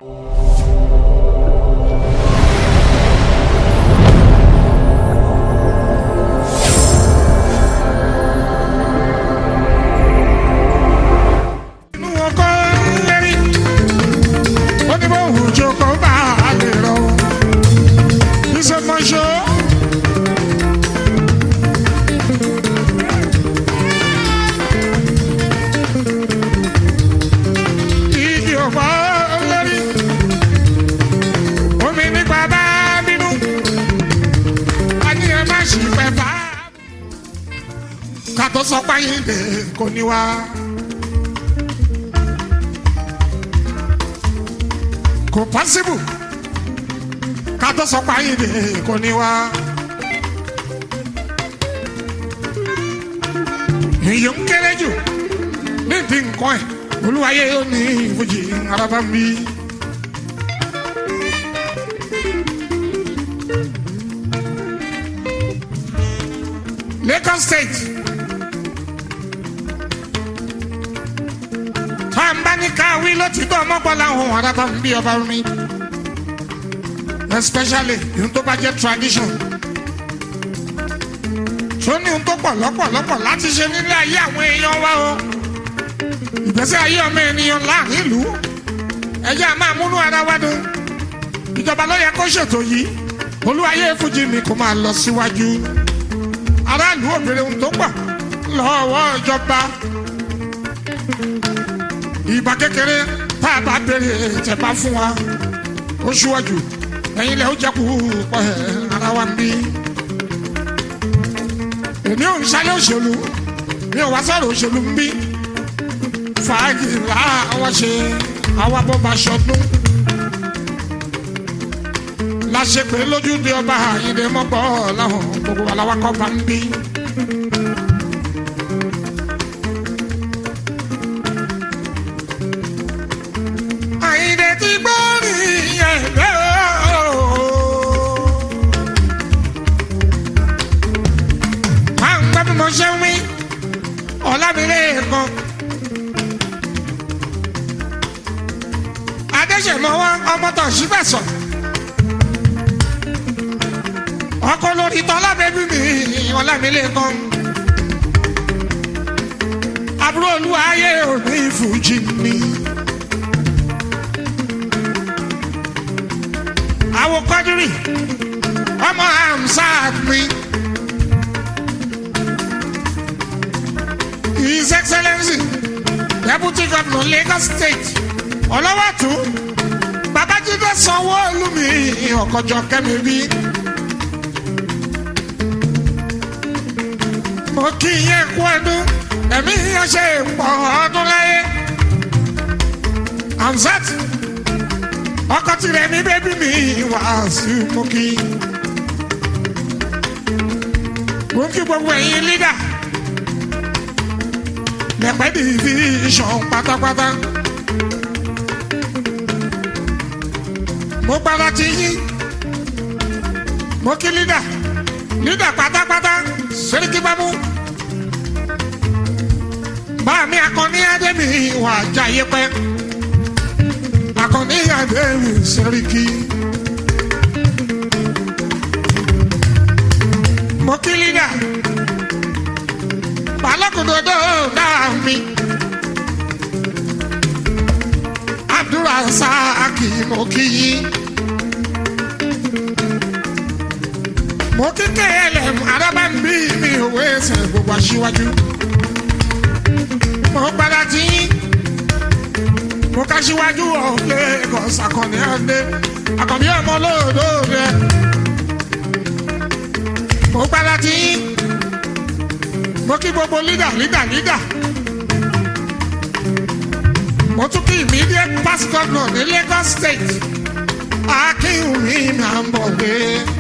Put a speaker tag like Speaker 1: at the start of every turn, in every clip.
Speaker 1: inú ọkọ lẹ́rí ó ní bó wù jókòó bá a lè rọ iṣẹ́ mọ́ṣọ́. igi ọ̀pá lẹ́rí omi nípa bá bínú a ní ẹ má ṣì pẹ́ fà á. ká tó sọ páyé lè kò ní wá. kò pọ́sibù ká tó sọ pé ayé kò ní wá. èyí ń kéré jù níbi nǹkan ẹ̀ olúwayé yóò ní ìfojì araba mi. Lagos State tá a ń bá ní ká wí ló ti tó ọmọgbọ́lá ohun araba ń bí ọba mi especially ohun tó bá jẹ́ tradition tó ní ohun tó pọ̀ lọ́pọ̀lọpọ̀ láti ṣe nílé ayé àwọn èèyàn wa o ìgbésẹ̀ ayé ọmọ ènìyàn láàrin ìlú ẹjẹ́ a máa múnú ara wa dùn ìjọba ló yẹ kó ṣètò yìí olúwayé fújì mi kò máa lọ síwájú aráàlú òbèrè ohun tó pọ̀ lọ́wọ́ ìjọba ìbá kékeré tá a bá béèrè tẹ bá fún wa ó ṣíwájú ẹ̀yin lẹ ó jẹkù pẹ ara wa ń bí. èmi ò ń ṣálẹ̀ òṣèlú mi ò wá sọ̀rọ̀ òṣèlú ń bí. fàájì làwa ṣe àwa bó ba ṣọdún. láṣẹ pé lójúde ọba àyìnbó mọ́gbọ́ láwọn gbogbo aláwakọ̀ bá ń bí. àyìnbó ti gbọ́ nìyẹn bẹ́ẹ̀ o. máa ń gbọ́ bí mo ṣe ń wí ọ̀làmílẹ̀ kan. adéṣèmọ́wọ́ ọmọ tó ṣí bẹ̀ sọ. ọkọ lórí tọ́lá bẹ́bí mi ọ̀làmílẹ̀ kan. àbúrò olúwa ayé òní ìfújì mi. àwọn kọ́dírì ọmọ hamsat mi. his excellency deputy governor lagos state ọlọ́wàtú babájídé sanwó-olu mi ọ̀kọ̀jọ kẹ́mi bí. mo kí yẹn kú ẹdún ẹ̀mí yẹn ṣe pọ̀ ọdún láyé. hamsat ọkọ tirẹ̀ ní bébí mi wàásù mo kí. mo kí gbogbo ẹ̀yin lídà lẹ́pẹ́ division pátápátá. mo gbára ti yín mo kí lídà lídà pátápátá sẹ́ríkì bámú. bá mi akọni adémi wà jáyé pẹ́ akọni adémi sẹ́ríkì. mo kí lídà balógundodo dáa mi. abdulrasaki mo kí yín. mo kí klm arábàmbí mi òwe ẹsẹ̀ gbogbo aṣíwájú. mo gbára tí yín. mo ká síwájú of Lagos akọni ọdẹ akọni ọmọ olóòdó rẹ. mo gbára tí yín mo kí gbogbo lídà lídà lídà mo tún kí immediate past governor ní Lagos state akínwùmí máa ń bọ̀ dé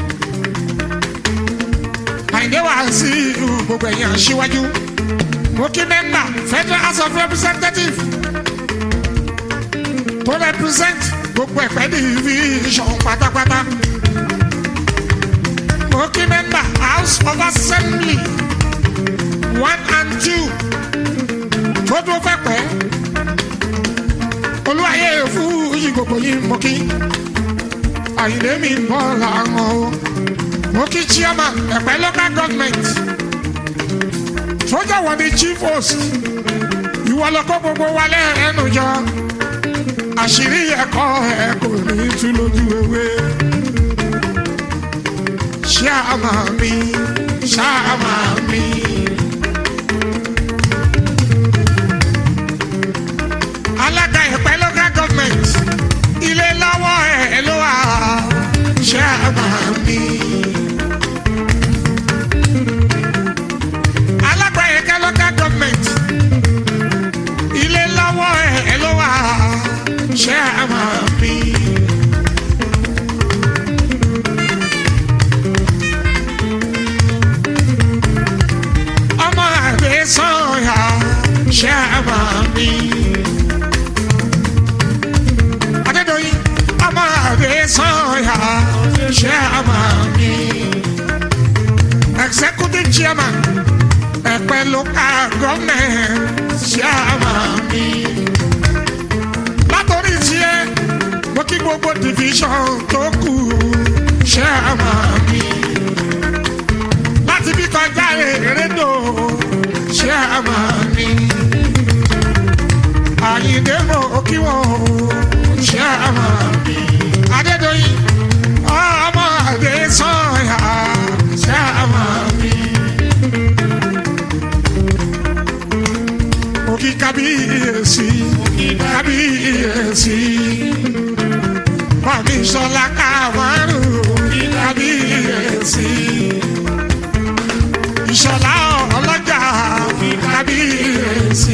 Speaker 1: àyìndé wá sí ìlú gbogbo ẹ̀yìn aṣíwájú mo kí mẹ́mbà federal house of representatives tó represent gbogbo ẹ̀pẹ́ division pátápátá mo kí mẹ́mbà house of assembly one and two tó dúró fẹ́ pẹ́ olúwayé fújì gbogbo yìí mọ kí àyìnlé mi bọ́ làwọn o mo kí chairman ẹ̀pẹ́ local government sójà wọ́n ní chief host ìwọ lọ́kọ́ gbogbo wa lẹ́ẹ̀ẹ́nu jọ àṣírí ẹ̀kọ́ ẹ̀ kò ní tú lójú ewé ṣáàmà mi ṣáàmà mi. alága ìpẹ́ local government ilé lọ́wọ́ ẹ̀ ló wà ṣáàmà mi. alága ìpẹ́ local government ilé lọ́wọ́ ẹ̀ ló wà ṣáàmà mi. ọmọ àgbẹ̀ sọ̀yà ṣáàmà mi. Adédọ̀yìn ọmọ àgbẹ̀ sọ̀yà ṣáàmà mi. Executive chairman ẹ̀pẹ́ local government ṣáàmà mi. Látòrí tiẹ̀ mo kí gbogbo division tó kù ṣáàmà mi láti bí kọjá erédò ṣé a máa ní. àyíǹde mọ̀ kí wọ́n ṣé a máa ní. adédọ̀yìn ọmọ àgbẹ̀ sọ̀yà ṣé a máa ní. òkì kábíyèsí kábíyèsí bàmí sọlá káwárù kábíyèsí ìṣọ̀lá ọlọ́jà kábíyèsí.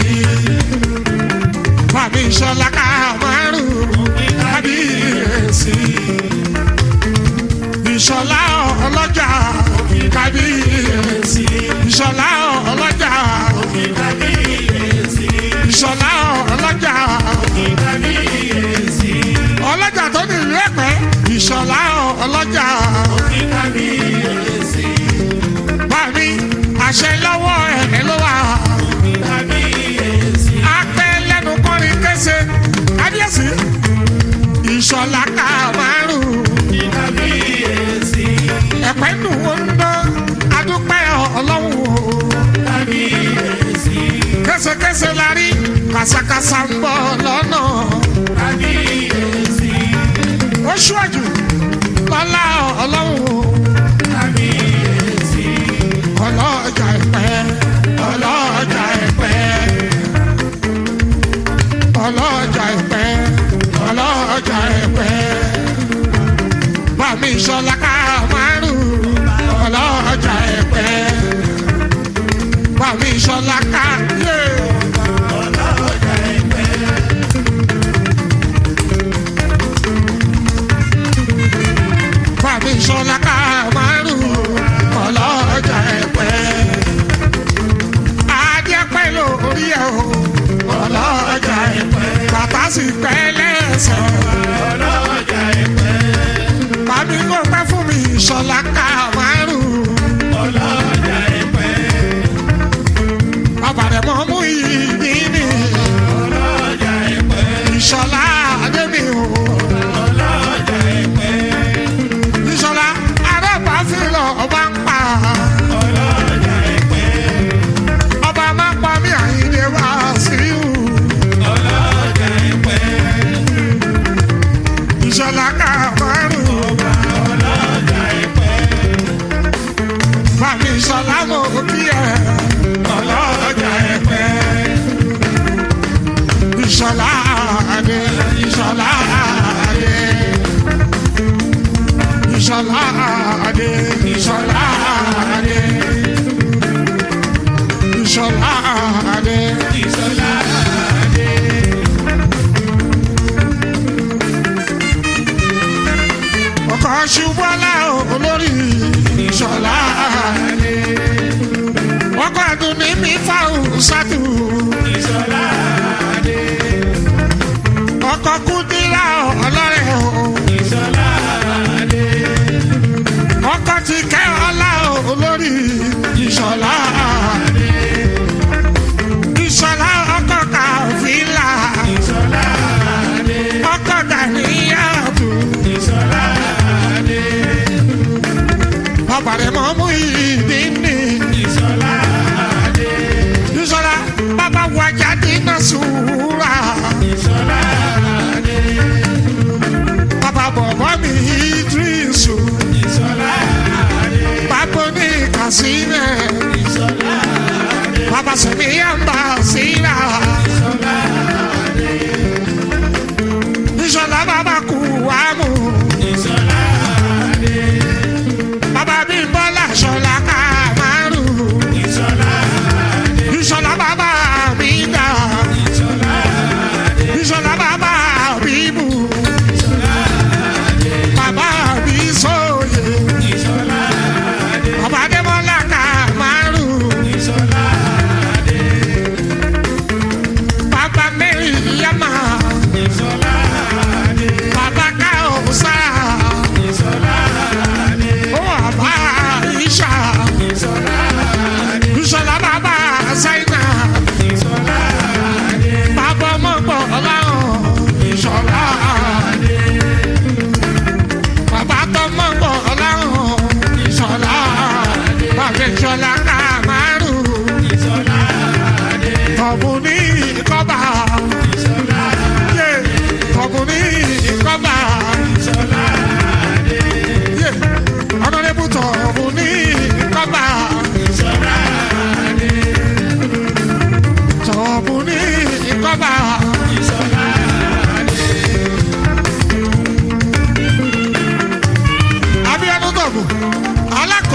Speaker 1: Fàmí ìṣọ̀lá kámárù kábíyèsí. Ìṣọ̀lá ọlọ́jà kábíyèsí. Ìṣọ̀lá ọlọ́jà ìṣọ̀lá ọlọ́jà ọlọ́jà tó ní ìlú ẹ̀pẹ́ ìṣọ̀lá ọlọ́jà bàmí àṣẹ lọ́wọ́ ẹ̀ ló wà. apẹ́ lẹ́nu kọrin kése kábíyèsí ìṣọ̀lá ká márùn. ẹ̀pẹ́ nù ó ń dán adúpẹ́ ọlọ́run o. késekése la rí kàṣàkàṣà ń bọ̀ lọ́nà. ó ṣíwájú lọ́lá ọlọ́run o ọlọ́jà ẹ̀pẹ́ ọlọ́jà ẹ̀pẹ́ ọlọ́jà ẹ̀pẹ́ ọlọ́jà ẹ̀pẹ́ bàmí sọlá ká márùn ọlọ́jà ẹ̀pẹ́ bàmí sọlá ká yé. Bàmí sọlá ká márùn ọlọ́jà ẹ̀pẹ́. Adéẹ́pẹ́ lórí ẹ̀ o. ọlọ́jà ẹ̀pẹ́. Bàtà sì pẹ́ lẹ́sẹ̀. ọlọ́jà ẹ̀pẹ́. Bàbí kò pẹ́ fún mi ìṣọ̀lá ká márùn. ọlọ́jà ẹ̀pẹ́. Bàbá rẹ̀ mọ́ mú ìdí ni. ọlọ́jà ẹ̀pẹ́. Ìṣọ̀lá Adébí o. ọlọ́jà ẹ̀pẹ́. Ìṣọ̀lá Arẹ́pà fi lọ ọba ń pa. ọlọ́jà ẹ̀pẹ́. Ọba máa ń pa mí àyíndé wá sí ìhù. ọlọ́jà ẹ̀pẹ́. Ìṣọ̀lá ká márùn. ọlọ́jà ẹ̀pẹ́. Bàmí ìṣọ̀lá mo kí ẹ. ọlọ́jà ẹ̀pẹ́. Ìṣọ̀lá Adé. Ìṣọ̀lá Adé. Ìṣọ̀lá Adé. Ìṣọ̀lá Adé. Ìṣọ̀lá Adé. Ìṣọ̀lá Adé. Ọkọ̀ ṣubọ́lá olórí Ìṣọ̀lá Adé. Ọkọ̀ àdùnní mi fáwọn sátú. Ìṣọ̀lá Adé. Ọkọ̀ kúndínlá ọlọ́rẹ̀ o. Ìṣọ̀lá Adé ọkọ ti kẹ́ ọlá olórí ìṣọ̀lá ìṣọ̀lá ọkọ kàfílà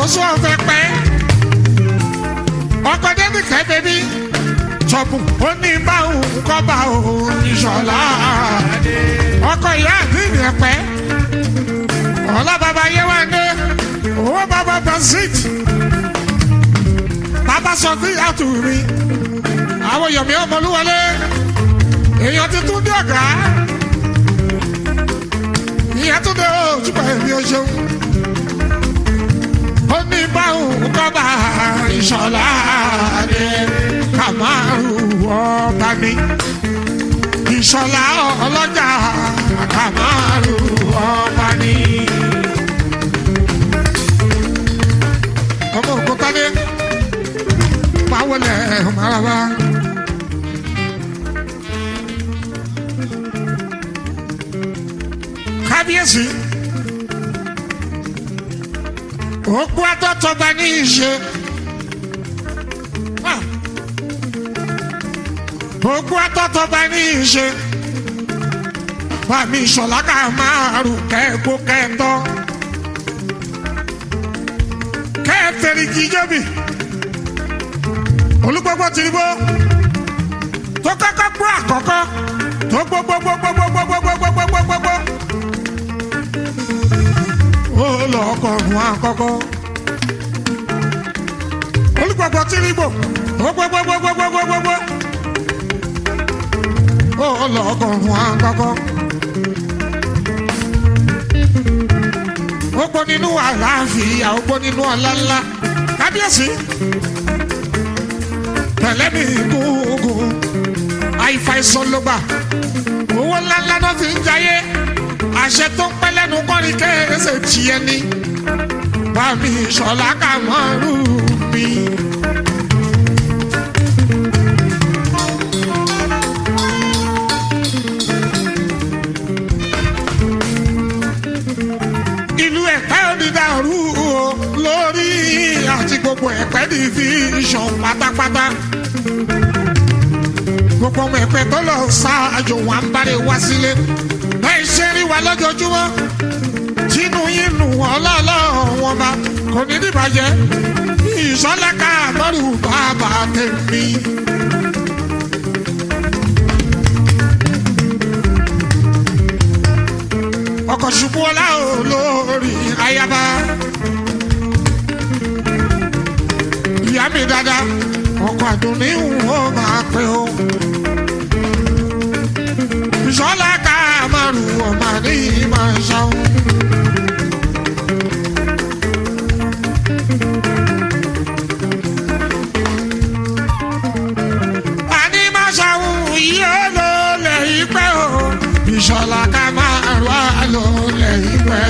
Speaker 1: àkóso ọ̀fẹ́ pẹ́ ọkọ̀ dẹ́nìkẹ́ bẹ́bí tọ́pù ó ní báwo kọ́ bá òun ìṣọ̀lá ọkọ̀ ìyá àdínì ẹ̀pẹ́ ọ̀la bàbá yéwándé owó bàbá basit bàbá sọ fún ìyàtọ̀ mi àwọn yomi ọmọlúwọlé èèyàn ti tún dé ọ̀gá ìyẹn tún dé ojúbọ èmi ò ṣeun ó ní báwo kọ́ bá ìṣọ̀lá dé kàmáàrú ọba mi ìṣọ̀lá ọlọ́jà kàmáàrú ọba mi. ọmọ òkúta dé pawọlẹ ọmọlára. kábíyèsí òkú atọ́tọ́ba ní ìṣe. òkú atọ́tọ́ba ní ìṣe. Bàmí ìṣọ̀lá ká máa rù kẹ́ẹ̀kó kẹ́ẹ̀tọ́. Kẹ́ẹ̀fẹ̀rì kì í jẹ́bi. Olúgbogbo ti gbó. Tó kọ́kọ́ gbó àkọ́kọ́. Tó gbogbogbogbogbogbogbogbogbogbogbogbogbò. Ó lọ ọkọ̀ọ̀rùn àkọ́kọ́. Olúgbogbo ti gbó. Tó gbogbogbogbogbogbogbò. Ó lọ ọkọ̀ọ̀rùn àkọ́kọ́. ó gbọ́ nínú àlàáfíà ó gbọ́ nínú ọ̀làlá kábíyèsí pẹ̀lẹ́ mi gúngún àìfàìsàn ló gbà owó ńláńlá náà fi ń jayé àṣẹ tó ń pẹ́ lẹ́nu kọ́ni kérésì tiẹ̀ ni bá mi sọ̀lá kà mọ́ rú mi. ìlú ẹ̀pẹ́ onídàárú o lórí àti gbogbo ẹ̀pẹ́ division pátápátá. gbogbo ọmọ ẹ̀pẹ́ tó lọ ṣáájú wa ń bára wá sílé. bẹ́ẹ̀ ṣe rí wa lójoojúmọ́ tínú yín nù ọlọ́ọ̀lọ́ wọn bá kò ní dìbàjẹ́ ìṣọ́lá ká àmọ́rù bàbá tèmi. ọkọ̀ ṣubú ọlá olórí ayaba. ìyá mi dada ọkọ̀ àdùnní ò máa pẹ́ o. ìṣọ́lá ká márùn ọmọ ní máa ṣàwọn. àní máa ṣàwọn yìí ó lò lẹ́yìn pẹ́ o. ìṣọ́lá ká márùn á lò lẹ́yìn pẹ́.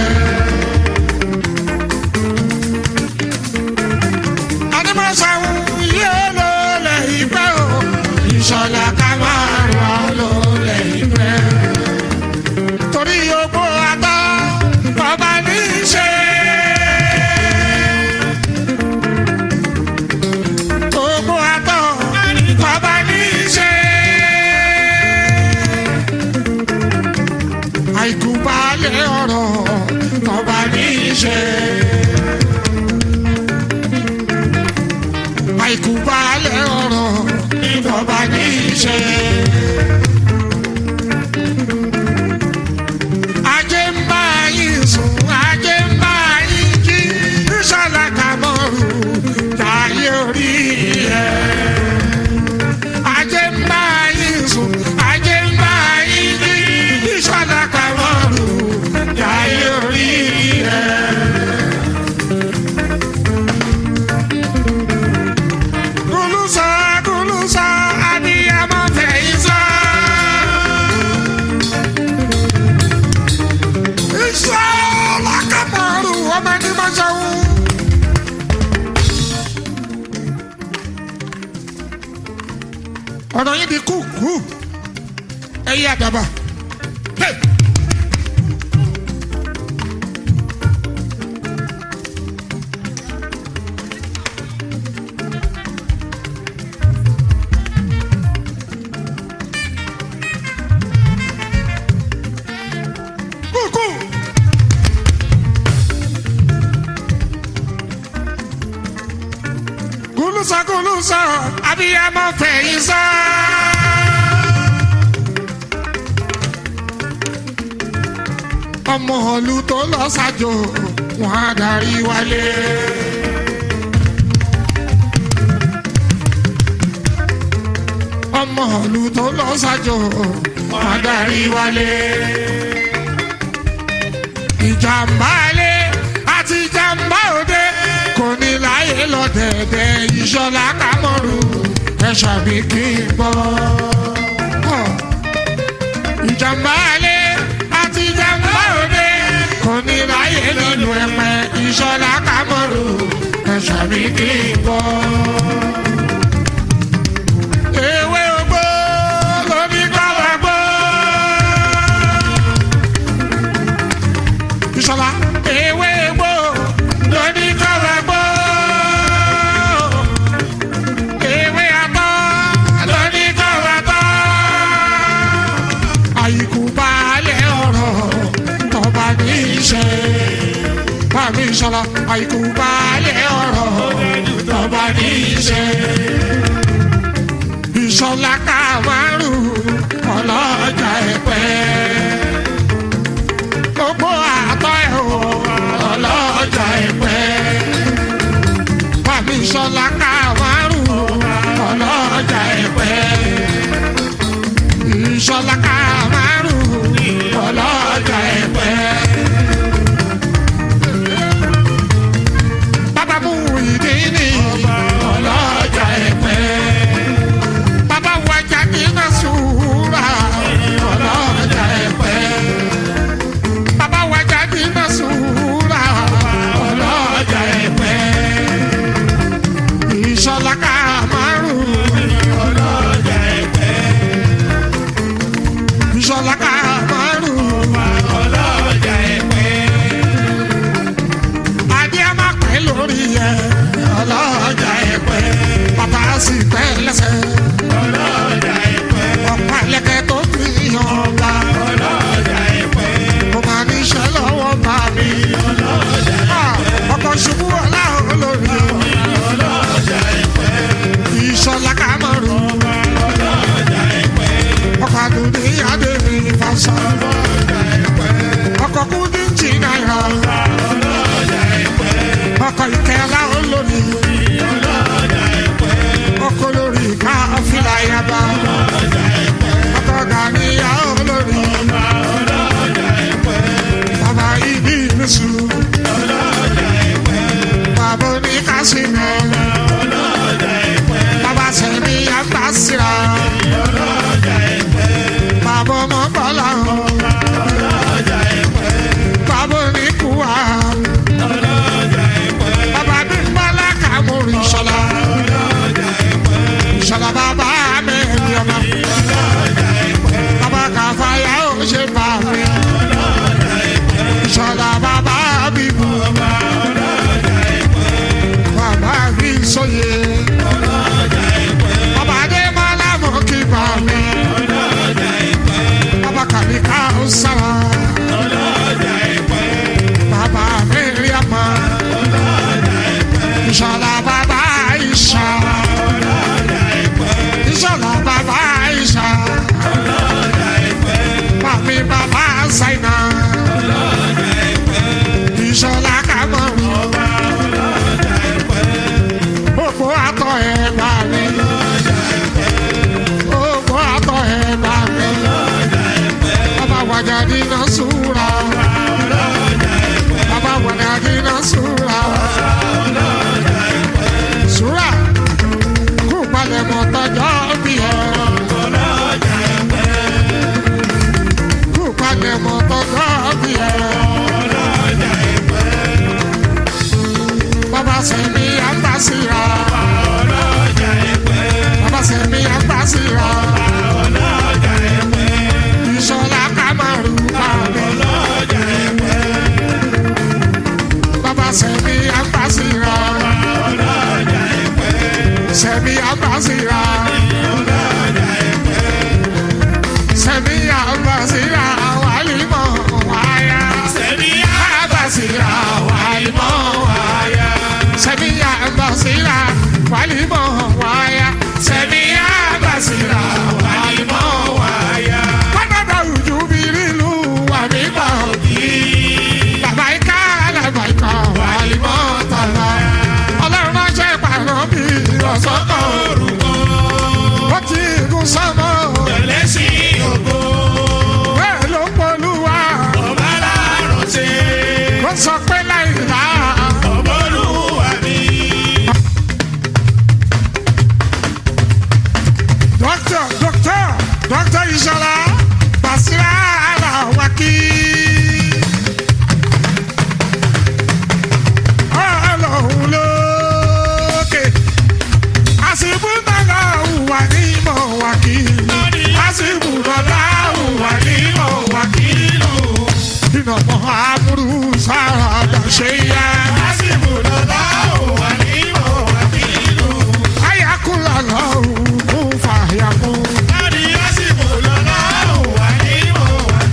Speaker 1: àní máa ṣàwọn yìí ó lò lẹ́yìn pẹ́ o. ìṣọ́lá ká márùn á lò lẹ́yìn pẹ́. torí ogbó atọ́ ọba ní í ṣe. Ogbó atọ́ ọba ní í ṣe. àìkú balẹ̀ ọ̀rọ̀ ọba ní í ṣe. àìkú balẹ̀ ọ̀rọ̀ ọba ní í ṣe. ajé ń bá yín sùn ajé ń bá yín jí ìṣọ̀lá kàmọ́rù táyé orí ẹ̀. ajé ń bá yín sùn ajé ń bá yín jí ìṣọ̀lá kàmọ́rù táyé orí ẹ̀. kùlùsọ kùlùsọ abiyamọ fẹ̀yìn sọ. Ìṣọ̀lá Kàmọ́rù ọmọ ní Mọ́ṣáwú. ọ̀nà yìí di kúkú ẹ̀yẹ àdàbà. Hey! Kúkú. abiyamọ fẹ̀yìn sá. ọmọ ọ̀lú tó lọ ṣàjò wọn á darí wálé. ọmọ ọ̀lú tó lọ ṣàjò wọn á darí wálé. ìjàmbá ilé àti ìjàmbá òde kò ní láyé lọ dẹ̀dẹ̀ ìṣọ̀lá kámọ́rù ẹ̀ ṣàbí kí n bọ́. ìjàmbá ilé àti ìjàmbá òde kò ní láyé nínú ẹ̀pẹ̀ ìṣọ̀lá kámọ́rù ẹ̀ ṣàbí kí n bọ́. ewé ogbó lóní kọ́lá gbó. ìṣọ̀lá ewé ogbó lóní kọ́lá gbó. ewé atọ́ lóní kọ́lá tọ́. àyíkú balẹ̀ ọ̀rọ̀ tọba ní iṣẹ́. Bàmí ìṣọ̀lá àyíkú balẹ̀ ọ̀rọ̀ tọba ní iṣẹ́ ìṣọ̀lá kàmárù ọlọ́jà ẹ̀pẹ́. gbogbo àtọ́ ẹ̀ o ọlọ́jà ẹ̀pẹ́. bàmí ìṣọ̀lá kàmárù ọlọ́jà ẹ̀pẹ́. ìṣọ̀lá kàmárù ọlọ́jà ẹ̀pẹ́. bàbá mú ìdí ní ọlọ́jà ẹ̀pẹ́ bàbá wa jáde náà sùúrà ọlọ́jà ẹ̀pẹ́. bàbá wa jáde náà sùúrà ọlọ́jà ẹ̀pẹ́. ìṣọ̀lá ká márùn ọlọ́jà ẹ̀pẹ́. ìṣọ̀lá ká márùn ọlọ́jà ẹ̀pẹ́. adé a máa pẹ́ lórí ẹ̀ ọlọ́jà ẹ̀pẹ́. bàbá sì pẹ́ lẹ́sẹ̀
Speaker 2: ọlọ́jà ìpẹ́
Speaker 1: ọ̀pá ẹlẹ́kẹ̀ tó fi yan ọba.
Speaker 2: ọlọ́jà ìpẹ́
Speaker 1: mo máa ní iṣẹ́ lọ́wọ́ bá mi.
Speaker 2: ọlọ́jà
Speaker 1: Ah, ọkọ̀ ṣubú ọlá olórí.
Speaker 2: ọlọ́jà ìpẹ́
Speaker 1: ìṣọ̀lá kàmọ́rù.
Speaker 2: ọlọ́jà ìpẹ́
Speaker 1: ọkọ̀ àdùnní adé mi fàṣọ.
Speaker 2: ọlọ́jà ìpẹ́
Speaker 1: ọkọ̀ kúndí jì náírà.
Speaker 2: ọlọ́jà ìpẹ́
Speaker 1: ọkọ̀ ìkẹlá olórí.
Speaker 2: ọlọ́jà ìpẹ́
Speaker 1: ọkọ̀ lórí ká fìlà yaba.
Speaker 2: ọlọ́jà ìpẹ́
Speaker 1: ọkọ̀ gàníyà olórí.
Speaker 2: ọlọ́jà ìpẹ́
Speaker 1: bàbá ibi ìrísù.
Speaker 2: ọlọ́jà ìpẹ́
Speaker 1: bàbá oníkàsínà.
Speaker 2: ọlọ́jà ìpẹ́
Speaker 1: bàbá sẹ̀mí àgbà síra.
Speaker 2: ọlọ́jà ìpẹ́
Speaker 1: bàbá ọmọ bọ́lá.
Speaker 2: ọlọ́jà ìpẹ́
Speaker 1: bàbá oníkùwà.
Speaker 2: ọlọ́jà ìpẹ́
Speaker 1: bàbá bímbálá kàmúrì ìṣọ̀lá.
Speaker 2: ọlọ́jà ìpẹ́
Speaker 1: ìṣọ̀lá bàbá mi ẹ̀mí ọmọ.
Speaker 2: ọlọ́jà ìpẹ́
Speaker 1: bàbá kàfáyà ó ṣe bá mi.
Speaker 2: ọlọ́jà ìpẹ́
Speaker 1: ìṣọ̀lá bàbá bíbú.
Speaker 2: ọlọ́jà ìpẹ́
Speaker 1: bàbá mi sóye.
Speaker 2: ọlọ́jà ìpẹ́
Speaker 1: bàbá adémọ́lá mọ̀ kí bá mi.
Speaker 2: ọlọ́jà ìpẹ́
Speaker 1: bàbá kàlíkà ó sára.
Speaker 2: ọlọ́jà ìpẹ́
Speaker 1: bàbá mi rí ọmọ.
Speaker 2: ọlọ́jà ìpẹ́
Speaker 1: ìṣọ̀lá bàbá ìṣà.
Speaker 2: ọlọ́jà ìpẹ́
Speaker 1: ìṣọ̀lá bàbá ìṣà.
Speaker 2: ọlọ́jà ìpẹ́
Speaker 1: Mami bàbá Zaina.
Speaker 2: ọlọ́jà ìpẹ́
Speaker 1: Ìṣọ̀lá Kàmọ́rù.
Speaker 2: ọlọ́jà ìpẹ́
Speaker 1: Gbogbo àtọ̀ ẹ̀ bá mi.
Speaker 2: ọlọ́jà ìpẹ́
Speaker 1: Gbogbo àtọ̀ ẹ̀ bá mi.
Speaker 2: ọlọ́jà ìpẹ́
Speaker 1: Bàbá wàjà dínà súra.
Speaker 2: ọlọ́jà ìpẹ́
Speaker 1: Bàbá wàjà dínà súra.
Speaker 2: ọlọ́jà ìpẹ́
Speaker 1: Súra. Kú palẹ̀mọ́ tọjọ́ bí ẹ.
Speaker 2: ọlọ́jà ìpẹ́
Speaker 1: Kú palẹ̀mọ́ tọjọ́ bí ẹ.
Speaker 2: ọlọ́jà ìpẹ́
Speaker 1: Bàbá sẹ̀mí àgbàsíra.
Speaker 2: ọlọ́jà ìpẹ́
Speaker 1: Bàbá sẹ̀mí àgbàsíra.
Speaker 2: ọlọ́jà ìpẹ́
Speaker 1: Ìṣọ̀lá Kàmọ́rù bá mi.
Speaker 2: ọlọ́jà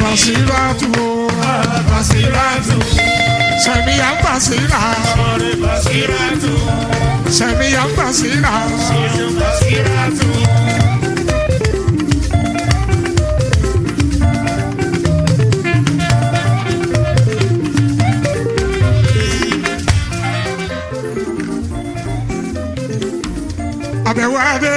Speaker 1: Basiratu o.
Speaker 2: Basiratu,
Speaker 1: Sẹ̀míyà Basira.
Speaker 2: ọ̀rẹ́ Basiratu,
Speaker 1: Sẹ̀míyà Basira.
Speaker 2: ṣíṣe Basiratu.
Speaker 1: Àbẹ̀wò Adé.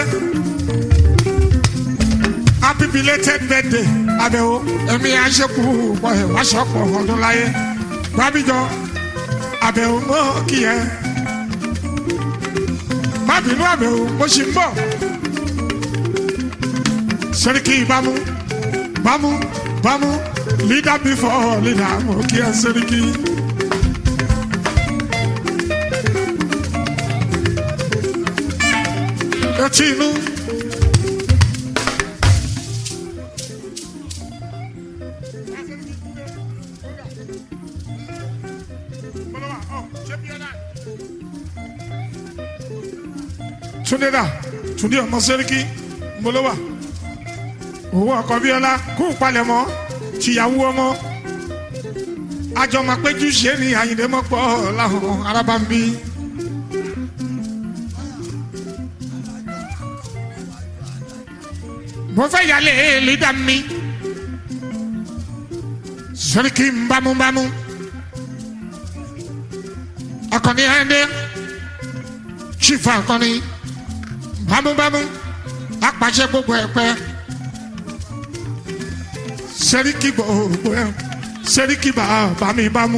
Speaker 1: Happy belated birthday. Àbẹ̀wò ẹ̀mí aṣẹ́kù pọ̀ ẹ̀ wáṣọ̀pọ̀ ọdún láyé. Bábíjọ àbẹ̀wò mọ́ kí ẹ. Má bínú àbẹ̀wò mo ṣì ń bọ̀. Sẹ́ríkì bámú bámú bámú leader before leader mo kí ẹ Sẹ́ríkì. Etí inú. Túndé dà Túndé ọmọ Sẹ́ríkì Mbolowa owó ọkọ Bíọ́lá kú palẹ̀mọ́ tìyàwó ọmọ àjọ máa péjú ṣe ní Àyìndé mọ́pọ̀ láwọn arábàmbí. mo fẹ́ yálé lídà mi Sẹ́ríkì ń bámúbámú akọni ẹni chief akọni bámúbámú apàṣẹ gbogbo ẹ̀pẹ́ Sẹ́ríkì gbogbo ẹ̀ Sẹ́ríkì bàbá mi bámú.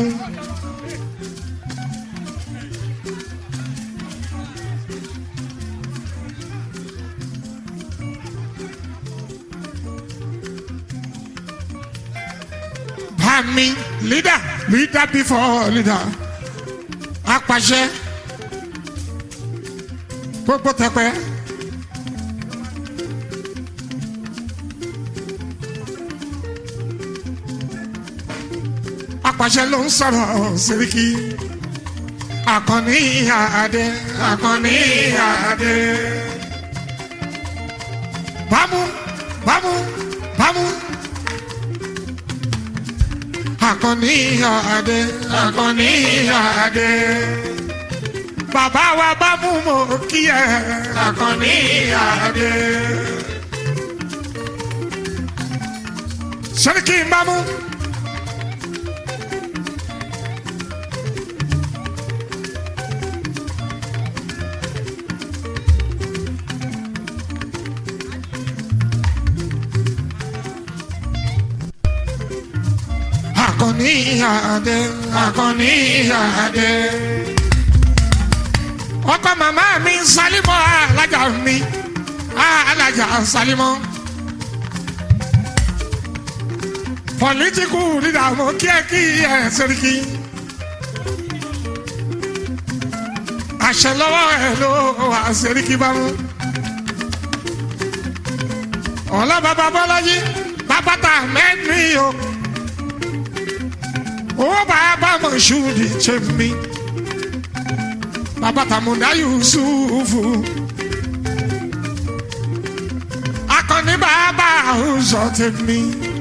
Speaker 1: Bami leader leader before leader apàṣẹ gbogbo tẹpẹ. apàṣẹ ló ń sọ̀rọ̀ Sẹ́ríkì Àkànní Adé Àkànní Adé. bámú bámú bámú. Àkànní Adé Àkànní Adé. Bàbá wa bá mú mo kí ẹ Àkànní Adé. Sẹ́ríkì ń bá mú. Àkànní Adé Àkànní Adé. ọkọ màmá mi Sálímọ̀ alájà mi alájà Sálímọ̀. pọlítíkù dídàmú kíákí ẹ Sẹ́ríkì. àṣẹ lọ́wọ́ ẹ ló wà Sẹ́ríkì bá mú. ọ̀la bàbá Bọ́lájí bàbá tà mẹ́rin o owó bàbá mọ̀ṣúdì tẹ̀mí bàbá tàmúdá yusufu akọni bàbá àwùjọ tẹ̀mí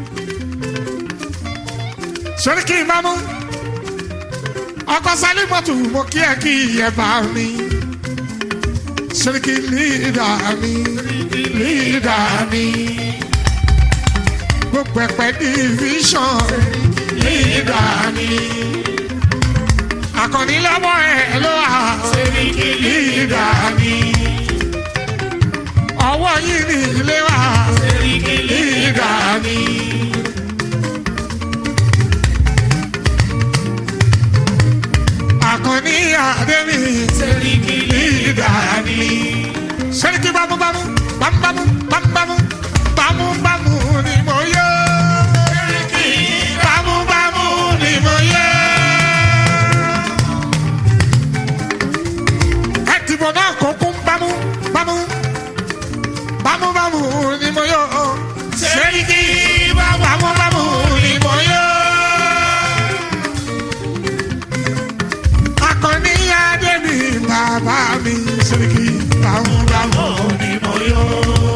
Speaker 1: Sẹ́ríkì ìmámú ọkọ Sálímọ̀tù mo kí ẹ kí ẹ bá mi Sẹ́ríkì lídà mi lídà mi gbogbo ẹ̀pẹ́ division lídà mi. Àkànní lọ́wọ́ ẹ̀ ló wà.
Speaker 2: Sẹ́ríkì
Speaker 1: lídà mi. Ọwọ́ yìí ní ilé wa.
Speaker 2: Sẹ́ríkì
Speaker 1: Lídà mi. Àkànní Adémi.
Speaker 2: Sẹ́ríkì
Speaker 1: Lídà mi. Sẹ́ríkì bámúbámú bámúbámú bámúbámú bámúbámú ni mo yọ.
Speaker 2: Sẹ́ríkì
Speaker 1: Bámúbámú ni mo yọ. Ẹ̀dìbò náà kò kún bámú bámú bámúbámú ni mo yọ. Sẹ́ríkì bámúbámú ni mo yọ. Akọni Adé mi bàbá mi Sẹ́ríkì bámúbámú ni mo yọ.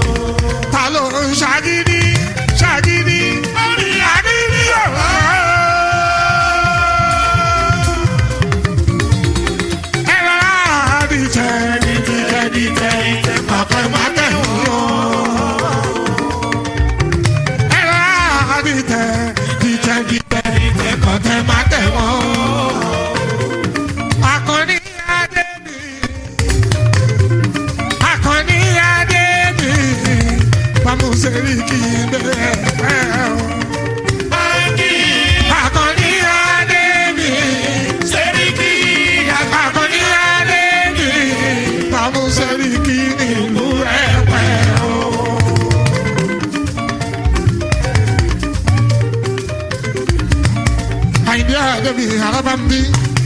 Speaker 1: dìtẹ̀ dìtẹ̀ dìtẹ̀ dìtẹ̀ kọ̀tẹ̀ má tẹ̀ wọ́n. Akọni adé mi. Akọni adé mi. Bámusẹ̀rí kì í bẹ̀rẹ̀ pẹ́ o. Akọni adé mi.
Speaker 2: Sẹ́ríkì.
Speaker 1: Akọni adé mi. Bámusẹ̀rí kì í nílùú ẹ̀ pẹ́ o. Àyìndé àdébí arábàmbí.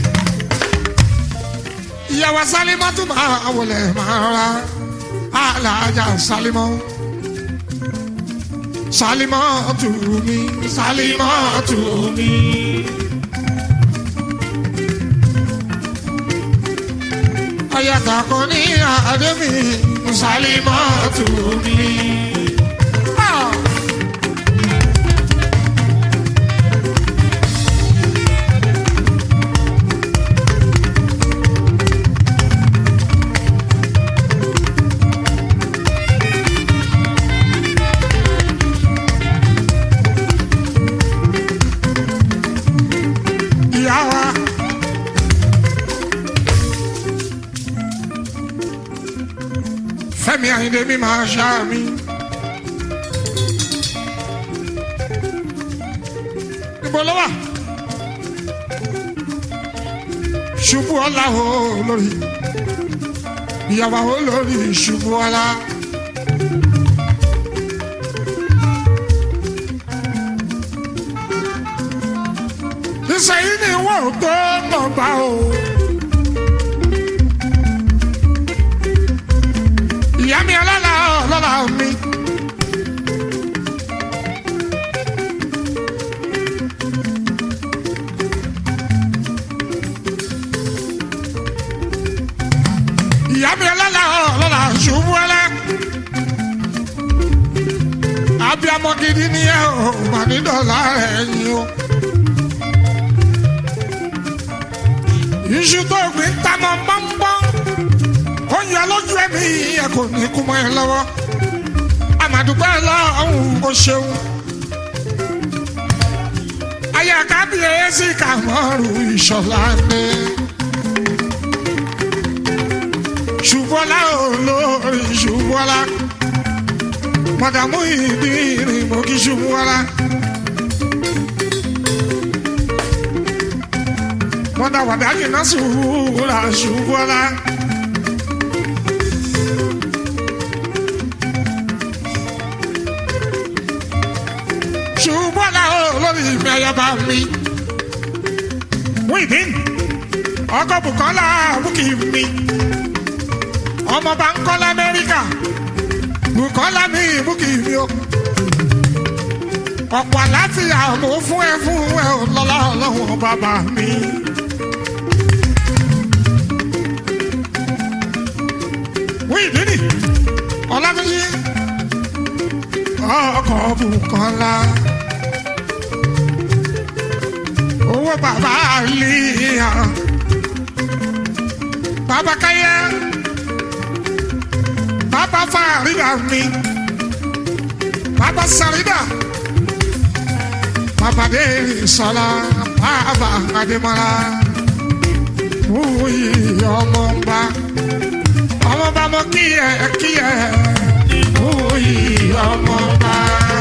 Speaker 1: Ìyàwó Sálímọ́ tún máa wọlé máa ra alájà Sálímọ́. Sálímọ́ tù mí, Sálímọ́ tù mí. Ayàtà kan ní àdébí, Sálímọ́ tù mí. Ah! ìyá wa. Fẹ́mi Àyìndé mi máa ṣá mi. Níbo ló wà? Ṣubú ọlá o lórí. Ìyàwó o lórí ṣubú ọlá. Ìsẹ̀yìn ni wọ́n tó mọ̀ bá o. Ìyá mi ọlọ́lá ọlọ́lá mi. Ìyá mi ọlọ́lá ọlọ́lá ṣubú ọlá. Abiyamọ gidi ni ẹ ò mà ní dọ̀là ẹ̀yìn o. iṣu tó gbìn ta mọ bọ́nbọ́n ó yọ lójú ẹ̀mí ẹ kò ní kú mọ́ ẹ lọ́wọ́ àmàdùpẹ́ lọ́hùn ó ṣeun ayé kábíyèsí kàmọ́rù ìṣọ̀lá ni ṣùbọ́lá olórí ṣùbọ́lá mọ̀dàmú ìdí ìrìn mọ́ kí ṣùbọ́lá. wọ́n dá wàdà jìnnà sùúrà ṣùgbọ́lá. ṣùgbọ́lá olórí mi ayaba mi. wíìdín ọkọ̀ bùkọ́lá bùkì mi. ọmọ bá ń kọ́ lamẹ́ríkà bùkọ́lá mi bùkì mi o. ọ̀pọ̀ àlàáfíà mo fún ẹ fún ẹ lọ́lá ọlọ́run bàbá mi. wíìdínì ọlábíyí ọkọ̀ bùkọ́lá owó bàbá àlìyà bàbá káyà bàbá fàrídà mi bàbá sàrídà bàbá dé sọlá bàbá adémọlá wúyì ọmọ bá ọmọ bá mọ kíyẹ kíyẹ wúyì ọmọ bá.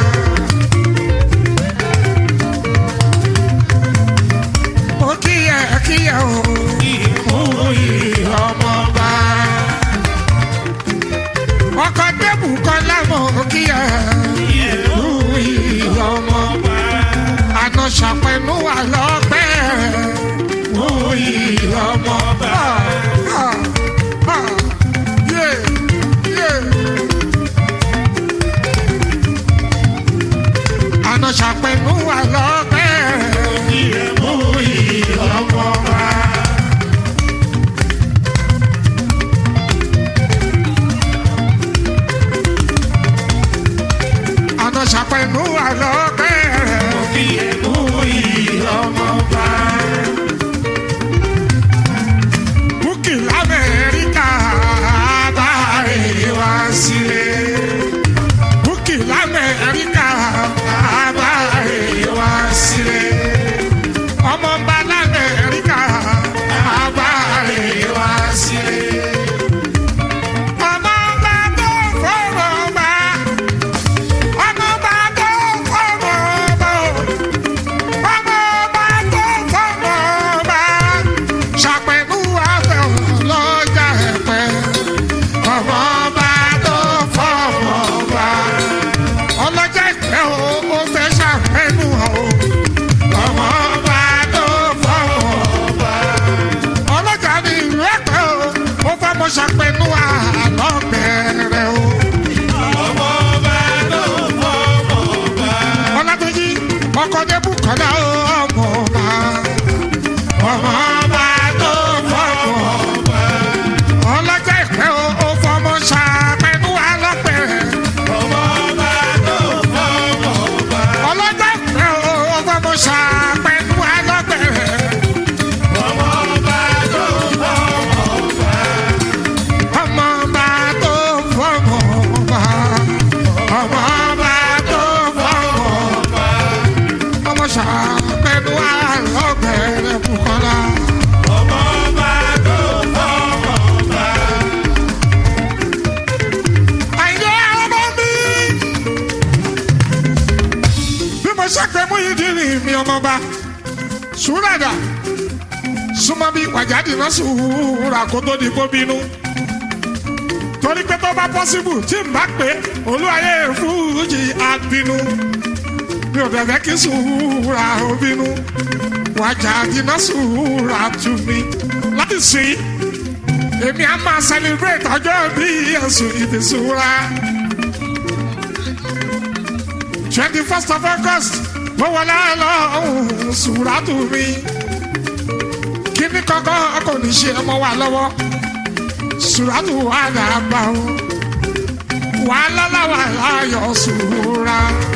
Speaker 1: mo kíyẹ kíyẹ o wúyì ọmọ bá. ọkọ débù kan lámọ kíyẹ wúyì ọmọ bá. àná ṣàpẹnu wà lọ́pẹ́ wúyì ọmọ bá. Ah, ah, yeah, yeah. àná ṣàpẹnu wà lọ́pẹ́ wúyì ọmọ bá. àná ṣàpẹnu wà lọ́pẹ́ wúyì ọmọ adébùkọ́lá ọmọ ọba ọmọ ọba tó fọmọ ọlọ́jà ìpẹ́ o ó fọmọ ṣàpẹ́nu alọ́pẹ̀rẹ̀ ọlọ́jà ìpẹ́ o ó fọmọ ṣàpẹ́nu alọ́pẹ̀rẹ̀ ọmọ ọba tó fọmọ ọba ọmọ ọba tó fọmọ ọba ọmọ ṣàpẹ́nu alọ́pẹ̀rẹ̀ bùkọ́lá. àìlè ọmọ mi. bí mo ṣe pé Muyideen mi ọmọba sùúràdà súnmọ́ bí wàjáde náà sùúrà kó tó di kó bínú. torí pé tó bá pọ́sibù tí n bá pé olúwayé fújì àbínú mi ò bẹ̀bẹ̀ kí sùúrà ó bínú wàjáde náà sùúrà tù mí láti sìn èmi á máa celebrate ọjọ́ bí ẹ̀sùn ìdìsúra. twenty first of August mo wọlé lọ́hùn sùúrà tù mí. kíní kankan kò ní ṣe ọmọ wa lọ́wọ́ sùúrà tù wà dàgbà o. wàhálà làwà láyọ̀ sùúrà.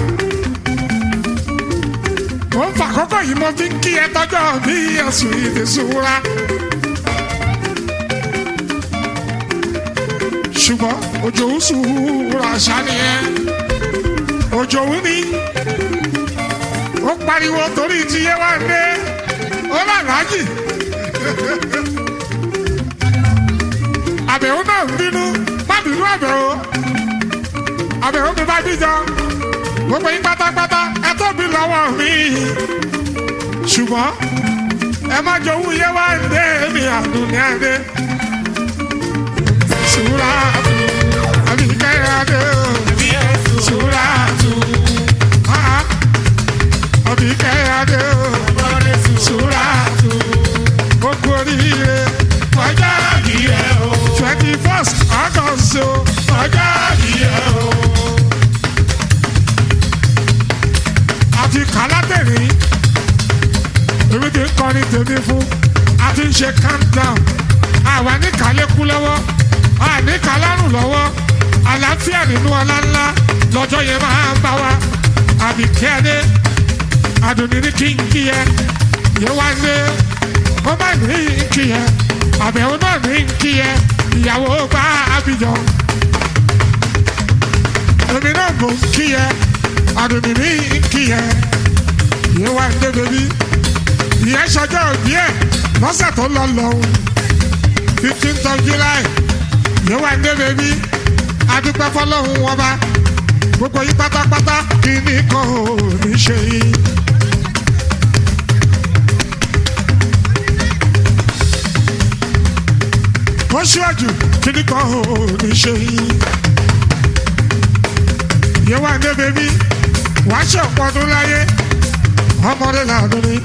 Speaker 1: mo ń fa àkókò yìí mo fi ń kí ẹ tọ́jọ́ bí ẹ̀sùn ìdìsúra. ṣùgbọ́n òjò ń sùúrù àṣà nìyẹn òjò ń ní ó pariwo torí ti yé wá dé ó làlájì àbẹ̀wò náà ń bínú má bínú àbẹ̀wò àbẹ̀wò mi bá bíjọ gbogbo yín pátápátá ẹ tóbi lọ́wọ́ mi ṣùgbọ́n ẹ má jowú yé wá dé mi àdùnní àdé suratu abikayade o suratu ah abikayade o suratu gbogbo oríire ọjà ìyẹ o twenty first august o ọjà ìyẹ o àti kàlátẹ̀rì èmi ti ń kọrin tèmi fún àti ń ṣe countdown àwa ní kàlékú lọ́wọ́ àní kàlárùn lọ́wọ́ àlàáfíà nínú ọlá ńlá lọ́jọ́ yẹn máa ń bá wa àbíkẹ́ adé àdùnní ní kí n kí yẹ yẹ wá lé ó má ní kí yẹ àbẹ̀wò náà ní kí yẹ ìyàwó bá abijọ èmi náà mò ń kí yẹ àdùnní ní kí yẹ yẹ wá lé bèbí ìyẹn ṣọjọ́ òbí ẹ̀ lọ́sẹ̀ tó lọ lọ́hùn fifteenth of July yóò wá ndé bèbí adúpẹ́ fọlọ́hún wọn bá gbogbo yín pátápátá kí ni kò ní ṣe yín. ó ṣíwájú kí ni kò ní ṣe yín. yóò wá ndé bèbí wàá ṣe ọ̀pọ̀ ọdún láyé ọmọdé làdún ni.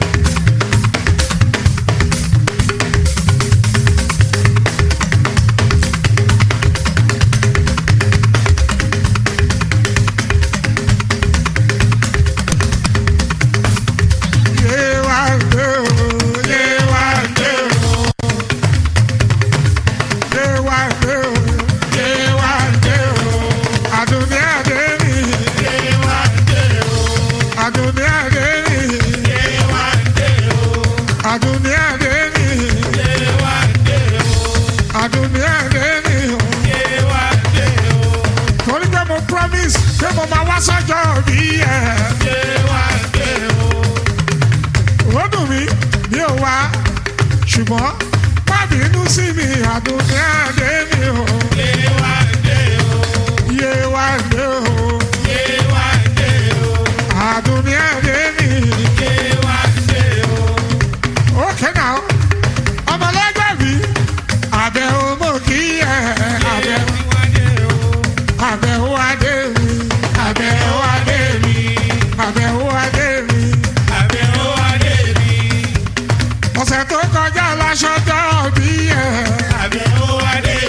Speaker 1: sọ́jọ́ bí ẹ̀. ó dùn mí mi ò wá ṣùgbọ́n má bínú sí mi àdùnní àdé mi o. Yé wá dé o. Àdùnní àdé mi. Okay now, ọmọlẹ́gbẹ́ mi, àbẹ̀ ọmọ kí ẹ̀ àbẹ̀ àbẹ̀ wá dé mi, àbẹ̀ wá dé mi, àbẹ̀ wá dé mi. Ọ̀sẹ̀ tó kọjá láṣọ dọ́ bí ẹ̀.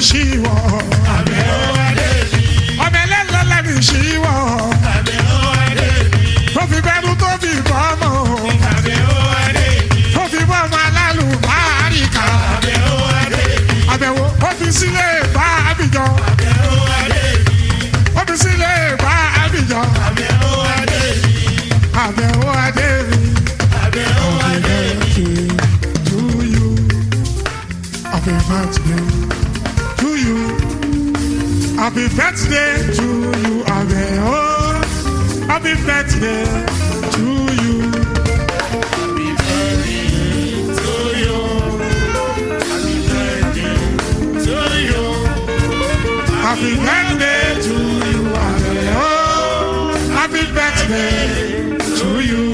Speaker 1: ṣíwọ́
Speaker 2: Àbẹ̀ ó adé mi.
Speaker 1: ọmọ ẹlẹ́lọ́ lẹ́nu ṣíwọ́
Speaker 2: Àbẹ̀ ó adé mi.
Speaker 1: tó fi bẹ́rù tó fi bọ́ ọmọ
Speaker 2: Àbẹ̀ ó adé mi.
Speaker 1: tó fi bọ́ ọmọ alálùbáríkà
Speaker 2: Àbẹ̀ ó adé mi.
Speaker 1: àbẹ̀wò ó fi sílé bá àbíjọ
Speaker 2: Àbẹ̀ ó adé mi.
Speaker 1: ó fi sílé bá àbíjọ
Speaker 2: Àbẹ̀ ó adé mi.
Speaker 1: àbẹ̀wò adé mi.
Speaker 2: Àbẹ̀ ó adé mi.
Speaker 1: to you. Happy birthday to you. Happy birthday to you. Happy, oh, happy birthday to you.
Speaker 2: Happy birthday to you. Happy birthday to you.
Speaker 1: Happy birthday to you. Happy, oh, happy birthday to you.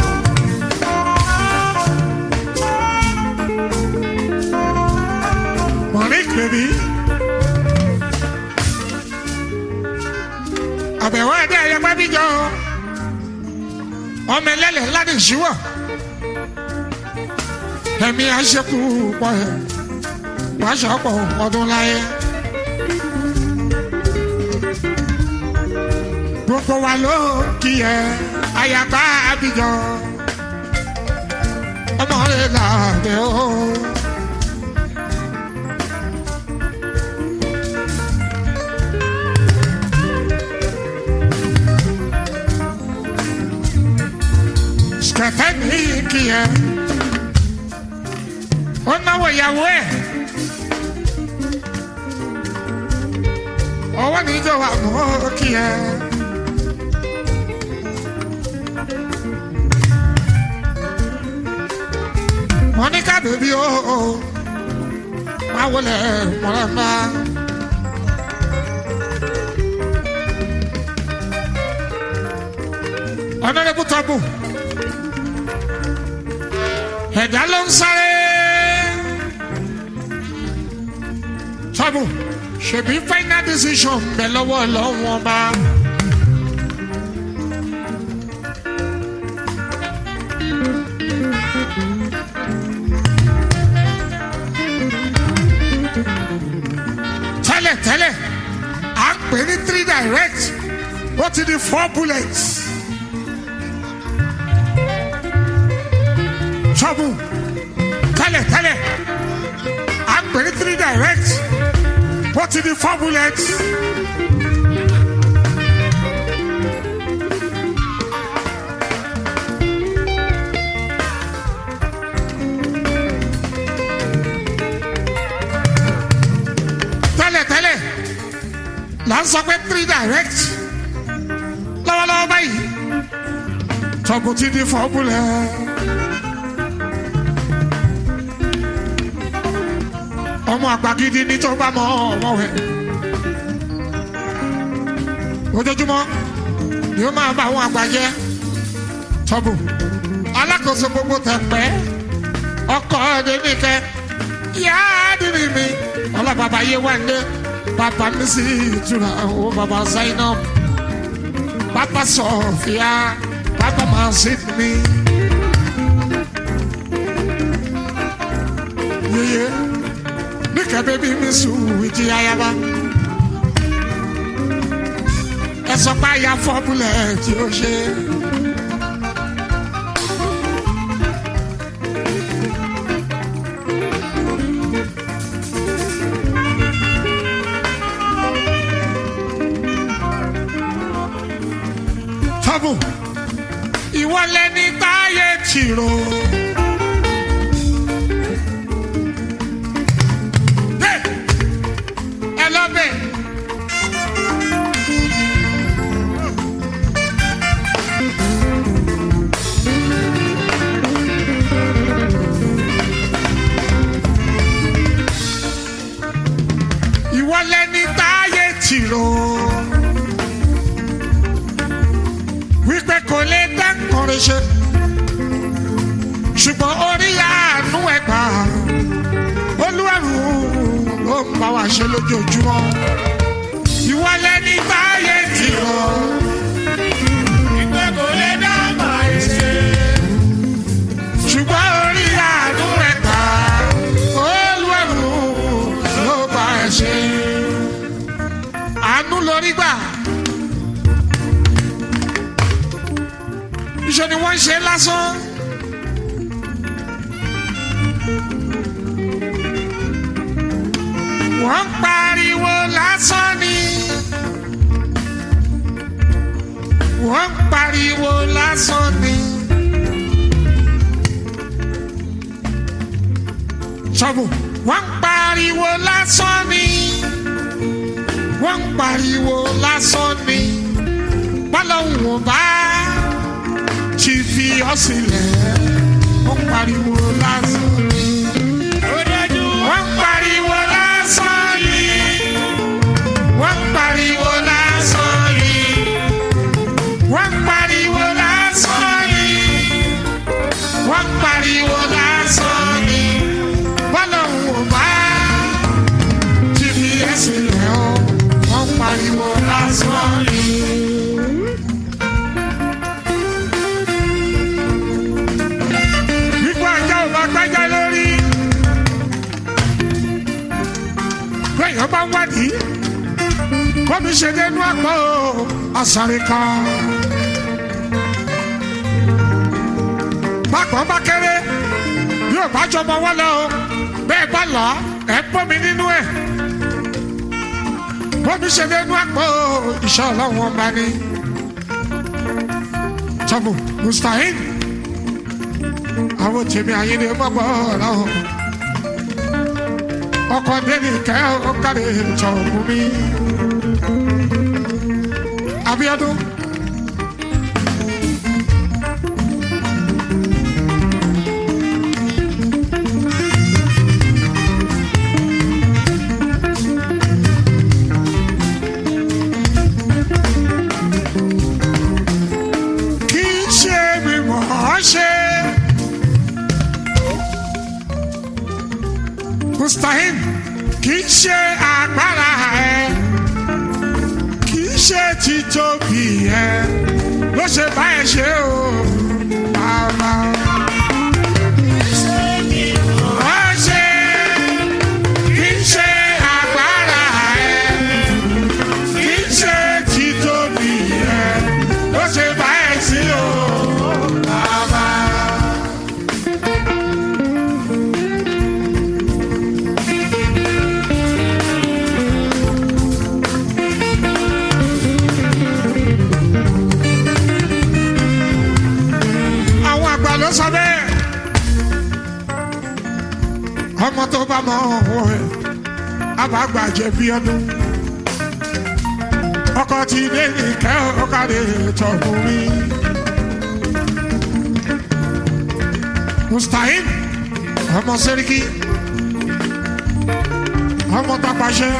Speaker 1: Monique, baby. àbẹ̀wò ẹ̀dá ẹ̀yẹ pábíjọ ọmọ ẹlẹ́lẹ̀ ńlá ní ìṣíwọ̀ ẹ̀mí àṣekù pọ̀ ẹ̀ wàá ṣọ̀pọ̀ ọdún láyé. gbogbo wa ló kí ẹ ayaba abijọ ọmọ rẹ làbẹ o. kẹfẹ ní kí ẹ ó náwó ìyàwó ẹ ọwọ́ níjọ wà mọ́ kí ẹ. Monica baby o oh, oh. máa wọlé mọ̀lẹ́mbà. Honorable Tabu ẹ̀dá ló ń sáré. Tabu ṣèbí final decision bẹ̀ lọ́wọ́ lọ́wọ́ bá. tẹ́lẹ̀ tẹ́lẹ̀ à ń pè ní three direct ó ti di four bullets. trouble tẹ́lẹ̀ tẹ́lẹ̀ à ń pè ní three direct ó ti di four bullets. tẹ́lẹ̀ tẹ́lẹ̀ là ń sọ pé three direct lọ́wọ́lọ́wọ́ báyìí tọ́kù ti di four bullets. ọmọ àgbà gidi ní tó bá mọ ọmọ rẹ ojoojúmọ́ ni ó máa bá àwọn àgbà jẹ tọ́bù alákòóso gbogbo tẹ̀pẹ́ ọkọ̀ ọ̀dẹ nìkẹ́ ìyá àdìrí mi ọlọ́bàbà yé wà ní bàbá mi sí ìtura ó bàbá Zainab bàbá Sọfíà bàbá Mazid mi. Yeye níkẹ́ bébí mi sùn ìjì ayaba ẹ sọ pé àyà fọ́bùlẹ̀ tí ó ṣe. tọ́bù ìwọ lẹni táyé tìrò. Hey! ẹ lọ bẹ̀. ìwọ lẹni táyé tìrò. wípé kò lè dá kọrin ṣe ṣùgbọ́n orí àánú ẹ̀ gbà olúwarù ló ń bá wa ṣe lójoojúmọ́ ìwọ lẹni táyé tìrò.
Speaker 2: Ìgbẹ́ kò lè dá máa ṣe.
Speaker 1: ṣùgbọ́n orí àánú ẹ̀ gbà olúwarù ló bá ẹ ṣe. wọ́n ṣe lásán. wọ́n ń pariwo lásán ni. wọ́n ń pariwo lásán ni. sọ́bù wọ́n ń pariwo lásán ni. wọ́n ń pariwo lásán ni. bọ́lọ́hùn ò bá ti fi ọ́ sílẹ̀. wọ́n ń pariwo lásán ni.
Speaker 2: Ó dájú.
Speaker 1: wọ́n ń pariwo lásán ni. wọ́n ń pariwo lásán ni. wọ́n ń pariwo lásán ni. wọ́n ń pariwo lásán ni. bọ́lọ́hùn ò bá ti fi ẹ́ sílẹ̀ o. wọ́n ń pariwo lásán ni. Wípé ajá ò bá gbájá lórí. Bẹ́ẹ̀yàn bá ń wádìí. Bọ́bí ṣe dénú àpò àṣàrí kan. Bákan bá kéré yóò bá jọmọ wọ́n lọ o. Bẹ́ẹ̀ bá lọ ẹ̀ pọ́ mi nínú ẹ̀. Bọ́bí ṣe dénú àpò ìṣọ́ ọlọ́run ọba ni. Sọ́bù Mustahil àwọn tèmi àyíní gbọ́gbọ́ ọ̀làwọ̀ ọkọ̀ délì kẹ́ ọ̀kadì ìjọ̀gbọ́n mi. Abíọ́dún. kì í ṣe mi mọ̀ ọ́ ṣe. mustahil kì í ṣe agbára ẹ kì í ṣe títóbi ẹ ló ṣe bá ẹ ṣe o bàbá. Ó ṣe, kì í ṣe agbára ẹ, kì í ṣe títóbi ẹ, ló ṣe bá ẹ ṣe o bàbá. àwọn àgbà ló sọ bẹ́ẹ̀. ọmọ tó bá mọ ọ̀hún ẹ̀ àbágbà jẹ̀bi ọdún. ọkọ ti dé nìkẹ́ ọ̀kadì tọ̀kùn mi. mustahil ọmọ sẹ́ríkì ọmọ tapàṣẹ.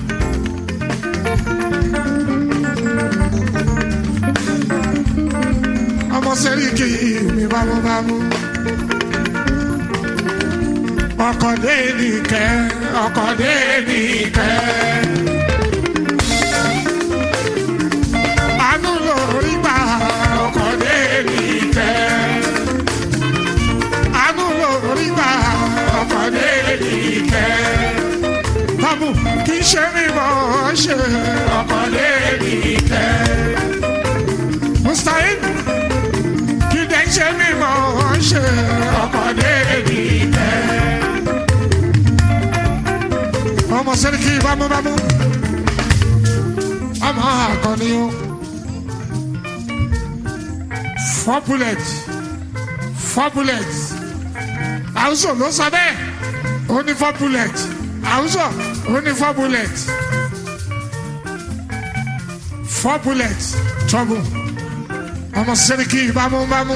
Speaker 1: ọmọ sẹ́ríkì mi bámúbámú. ọkọ̀ dé nìkẹ́ ọkọ̀ dé nìkẹ́. àánú lórí gbà ọkọ̀ dé nìkẹ́. àánú lórí gbà ọkọ̀ dé nìkẹ́. bámú kì í ṣe mímọ́ ṣe ọkọ̀ dé nìkẹ́. mustahil kí dẹ́ ṣe mímọ́ ṣe ọkọ̀ dé nìkẹ́. ọmọ sẹ́ríkì bámúbámú ọmọ akọni o four bullet four bullet àwùjọ ló sọ bẹ́ẹ̀ ó ní four bullet àwùjọ ó ní four bullet four bullet trouble ọmọ sẹ́ríkì bámúbámú.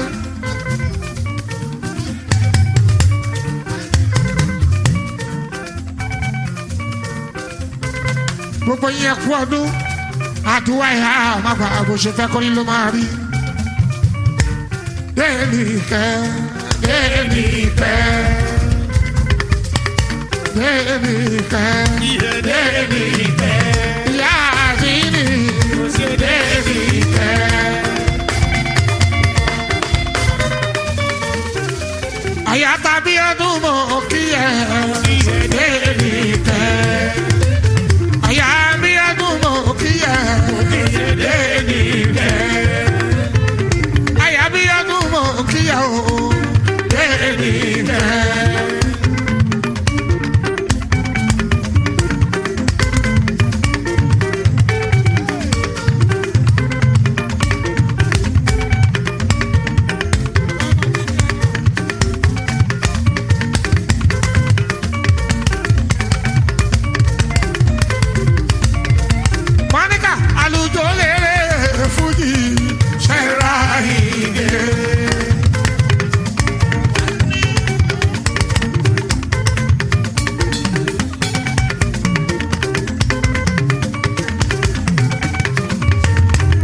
Speaker 1: gbogbo yẹn kú ọdún àdúrà ìhà àmàgbà àbòṣe fẹ́ kọ́ni ló máa rí. déèlì kẹ́ déèlì kẹ́ déèlì kẹ́ déèlì kẹ́ ìyá àdínì déèlì kẹ́. àyà tàbí ọdún mọ̀ kí ẹ déèlì kẹ́ àyà bí ẹdùn mọ̀ kí ẹ déèdì rẹ̀. àyà bí ẹdùn mọ̀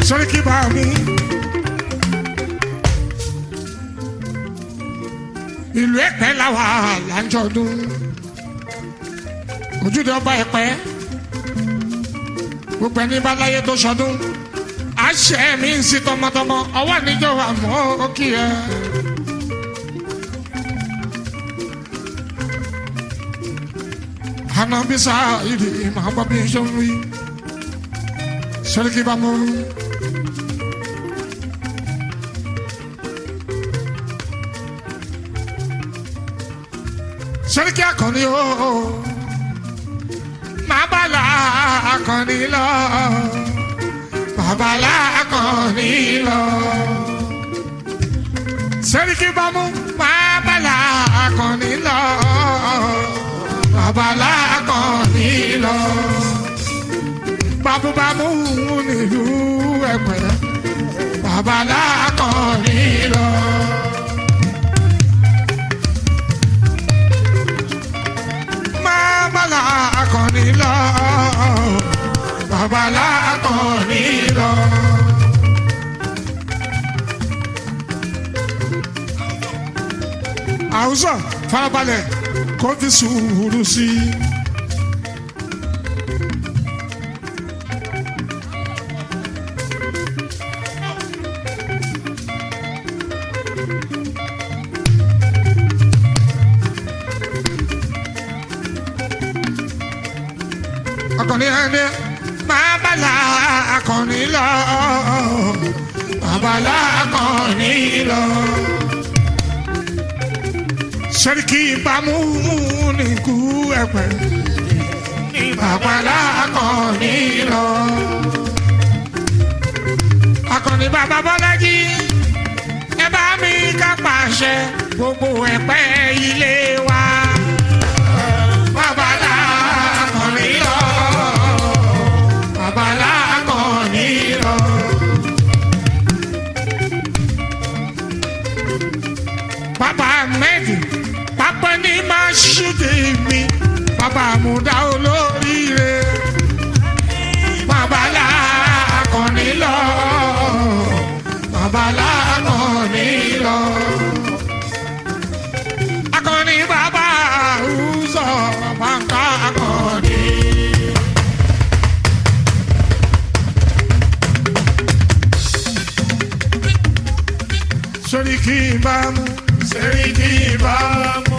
Speaker 1: sórí kí bá mi. ìlú ẹ̀pẹ́ làwà láńjọ́dún ojúde ọba ẹ̀pẹ́ gbogbo ẹni bá láyé tó sọdún àṣẹ mi ń sí tọmọtọmọ ọwọ́ níjọ́ àmọ́ òkè ẹ̀. anabisa ìdí màá bọ́ bí n ṣe ń rí sórí kí bá mú. sẹ́ríkì akọni o máa bá la akọni lọ bàbá la akọni lọ sẹ́ríkì bámú máa bá la akọni lọ bàbá la akọni lọ bámúbámú nílùú ẹ̀pẹ́ bàbá la akọni lọ. babalá akọni lọ babalá akọni lọ. àwùjọ farabalẹ̀ kó fi sùúrù sí i. akọni ẹni babalá akọni lọ babalá akọni lọ. sẹ́ríkì ìbámu ní kú ẹ̀pẹ́ ní babalá akọni lọ. akọni bàbá bọ́lájí ẹ bá mi ká pàṣẹ gbogbo ẹ̀pẹ́ ilé wa. babalá akọni lọ babalá akọni lọ. Bàbá Ahmed, bàbá ní máa ṣúdì mi, bàbá àmúdá olóríire. Babalá akọni lọ, babalá akọni lọ. Akọni bàbá àrùsọ, bàǹkà akọni. Sẹ́ríkì ìbámu, sẹ́ríkì ìbámu.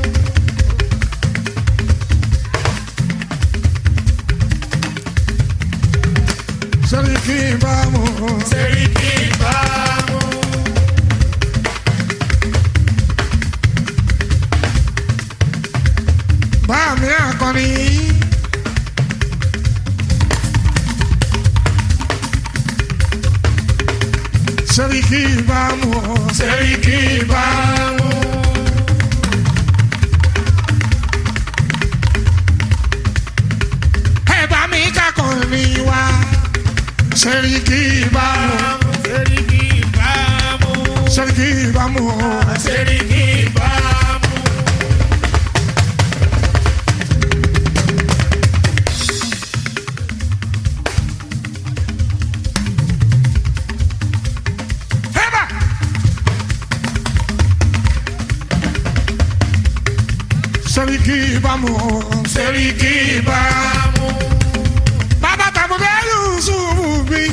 Speaker 1: Sẹ́ríkì ìbámu,
Speaker 2: Sẹ́ríkì ìbámu.
Speaker 1: báàmì akọni. Sẹ́ríkì ìbámu,
Speaker 2: Sẹ́ríkì ìbámu.
Speaker 1: ẹ bá mi kakọni wá. Sẹ́ríkì ìbámu,
Speaker 2: Sẹ́ríkì ìbámu.
Speaker 1: sẹ́ríkì ìbámu.
Speaker 2: Sẹ́ríkì ìbámu.
Speaker 1: Heba! Sẹ́ríkì ìbámu,
Speaker 2: Sẹ́ríkì ìbámu.
Speaker 1: bàbá tàbùdé Yusufu bí.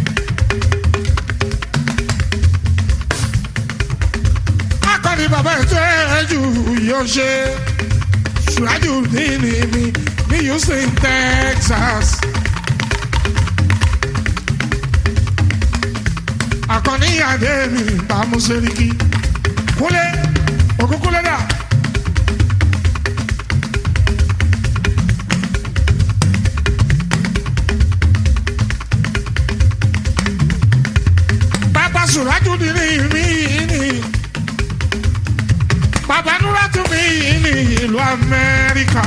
Speaker 1: Akọni bàbá ètò ẹ̀jú yóò ṣe. Ṣùrájú ní ní mi ní Houston, Texas. Akọni Adé mi bàmú Sẹ́ríkì. Kúlẹ̀, ògùn kúlẹ̀ dà. Bàbá Sùrájú ní ní mi ní. Bàbá Núrátù mi ní ìlú Amẹ́ríkà.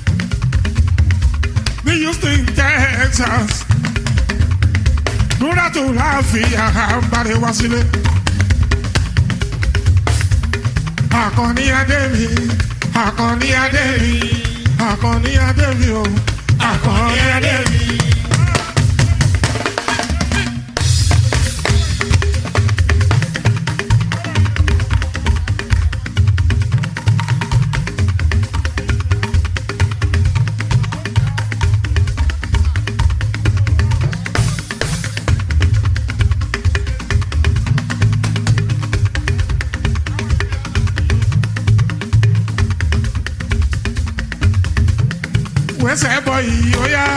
Speaker 1: Ní Houston, Texas. Núrátù tó láàfin àbárẹ̀ wá sílé. Àkànní Adémi, Àkànní Adémi, Àkànní Adémi o, Àkànní Adémi. wẹ́sẹ̀ bọ̀ yìí ó yá.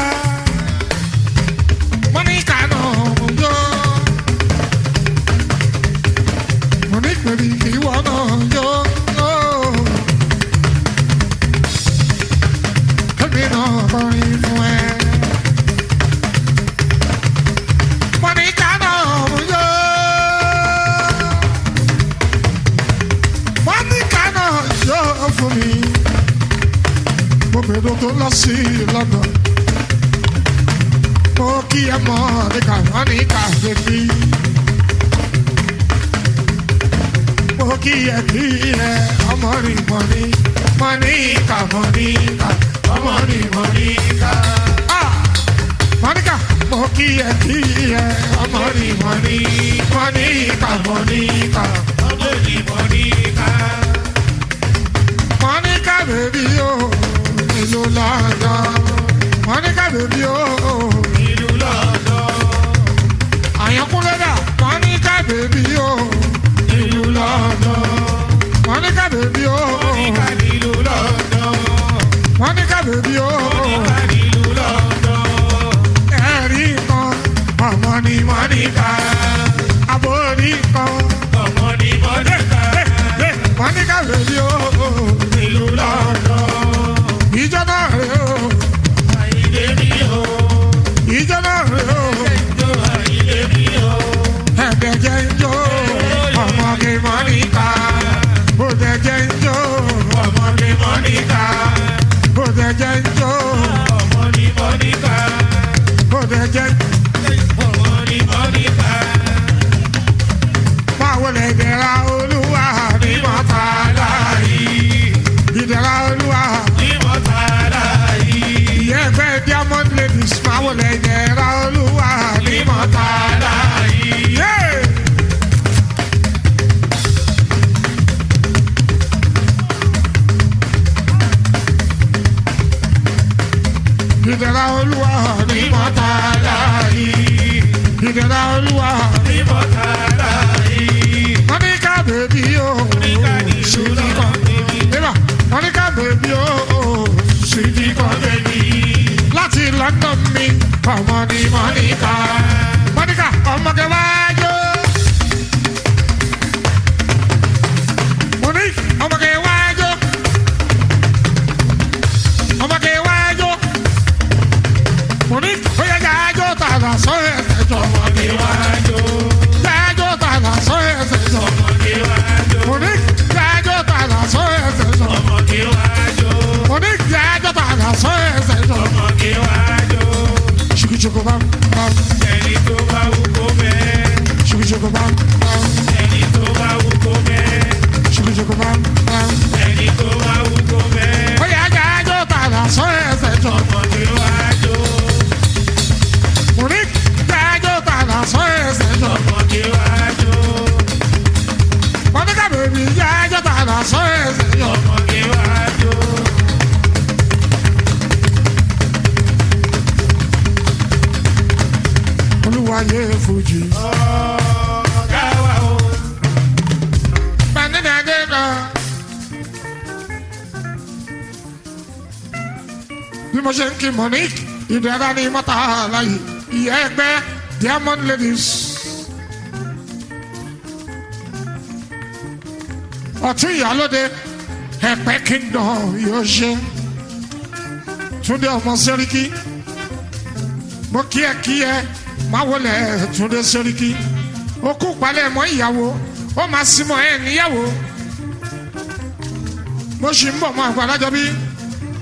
Speaker 1: Mọ́níkà náà ń jó. Mọ́nípẹ̀lì ìwọ náà ń jó. Kébì náà kọrin fún ẹ. Mọ́níkà náà ń jó. Mọ́níkà náà jó fún mi gbogbo tó lọ sí london ó kí ẹ mọ níka wọn ní kàféfì ó kí ẹ kí ẹ ọmọ rí mọ ní mọ ní ká mọ ní ká ọmọ rí mọ ní ká. Mọ́níkà mo kí ẹ kí ẹ ọmọ rí mọ ní mọ ní ká mọ ní ká
Speaker 2: ọmọ ní mọ̀níkà.
Speaker 1: Mọ́níkà bèbí o ìlú lọ́dọ̀ Mọ́níkà bèbí o.
Speaker 2: ìlú lọ́dọ̀.
Speaker 1: àyànkúnlẹ̀ dà Mọ́níkà bèbí o
Speaker 2: ìlú lọ́dọ̀.
Speaker 1: Mọ́níkà bèbí o
Speaker 2: mọ̀níkà nílùú lọ́dọ̀.
Speaker 1: Mọ́níkà bèbí o
Speaker 2: mọ̀níkà nílùú lọ́dọ̀.
Speaker 1: ẹ̀rí kan ọmọ ni Mọ́níkà àbórí kan
Speaker 2: ọmọ ní mọ̀níkà.
Speaker 1: Mọ́níkà bèbí o
Speaker 2: ìlú lọ́dọ̀.
Speaker 1: ìjọ náà rè o
Speaker 2: àyílé mi o.
Speaker 1: ìjọ náà rè o
Speaker 2: jó àyílé mi o.
Speaker 1: ẹ̀ẹ́dẹ̀jẹ̀ ń jó ọmọ ni Mọ́níkà bòdẹ̀jẹ̀ ń jó
Speaker 2: ọmọ ní mọ̀níkà.
Speaker 1: bòdẹ̀jẹ̀ ń jó
Speaker 2: ọmọ ní mọ̀níkà.
Speaker 1: bòdẹ̀jẹ̀ ń
Speaker 2: ọmọ ní mọ̀níkà.
Speaker 1: máa wọlé ìdẹ̀ra olúwa ní mọ́ta láàyè ìdẹ̀ra olúwa
Speaker 2: ní mọ̀tàlá yìí.
Speaker 1: ìyẹn ẹgbẹ́ diamond ladies máa wọlé ìdẹ̀ra olúwa ní mọ́ta láàyè. Yeah. ìdẹ̀ra olúwa ní mọ́ta láàyè ìdẹ̀ra olúwa
Speaker 2: ní mọ̀tàlá yìí.
Speaker 1: Monica baby o sweetie kan eba Monica baby o sweetie kan láti London mi ọmọ ni Monica Monica ọmọge wájú Monique ọmọge wájú ọmọge wájú Monique ó yẹ jájó tààrà sọ ẹsẹ̀ jọ
Speaker 2: ọmọdé wájú.
Speaker 1: jájó tààrà sọ ẹsẹ̀ jọ.
Speaker 2: ọmọdé wájú.
Speaker 1: Monique jájó tààrà sọ ẹsẹ̀ jọ.
Speaker 2: ọmọdé wájú.
Speaker 1: Monique jájó tààrà sọ ẹsẹ̀ jọ.
Speaker 2: ọmọdé wájú.
Speaker 1: Ṣùkùṣùkù bá bá
Speaker 2: ẹni tó bá wù kó bẹ́ẹ̀.
Speaker 1: ṣùkùṣùkù bá bá
Speaker 2: ẹni tó bá wù kó bẹ́ẹ̀.
Speaker 1: ṣùkùṣùkù bá bá.
Speaker 2: ẹni tó bá wù kó bẹ́ẹ̀.
Speaker 1: Ó yẹ jájó tààrà sọ ẹsẹ̀ jọ.
Speaker 2: ọmọdé wájú.
Speaker 1: Monique jájó tààrà sọ ẹsẹ̀ jọ.
Speaker 2: ọmọdé wájú.
Speaker 1: Monica bèbí jájó tààrà sọ ẹsẹ̀ jọ.
Speaker 2: ọmọdé wájú.
Speaker 1: Olúwa yé fújì.
Speaker 2: ọ̀gá wa o.
Speaker 1: Bàndínlẹ̀ náà. Bí mo ṣe ń kí Monique, ìdára ni mọ́ta láyé. Ìyá ẹgbẹ́ Diamond Ladies. Ọ̀tún ìyálóde ẹ̀pẹ́ kingdom yóò ṣe. Túndé ọmọ Sẹ́ríkì. Mo kí ẹ kí ẹ máa wọlé Túndé Sẹ́ríkì. Ó kú palẹ̀ mọ́ ìyàwó ó máa símọ ẹ níyàwó mo sì ń bọ̀ mọ́ àgbàlájọ bí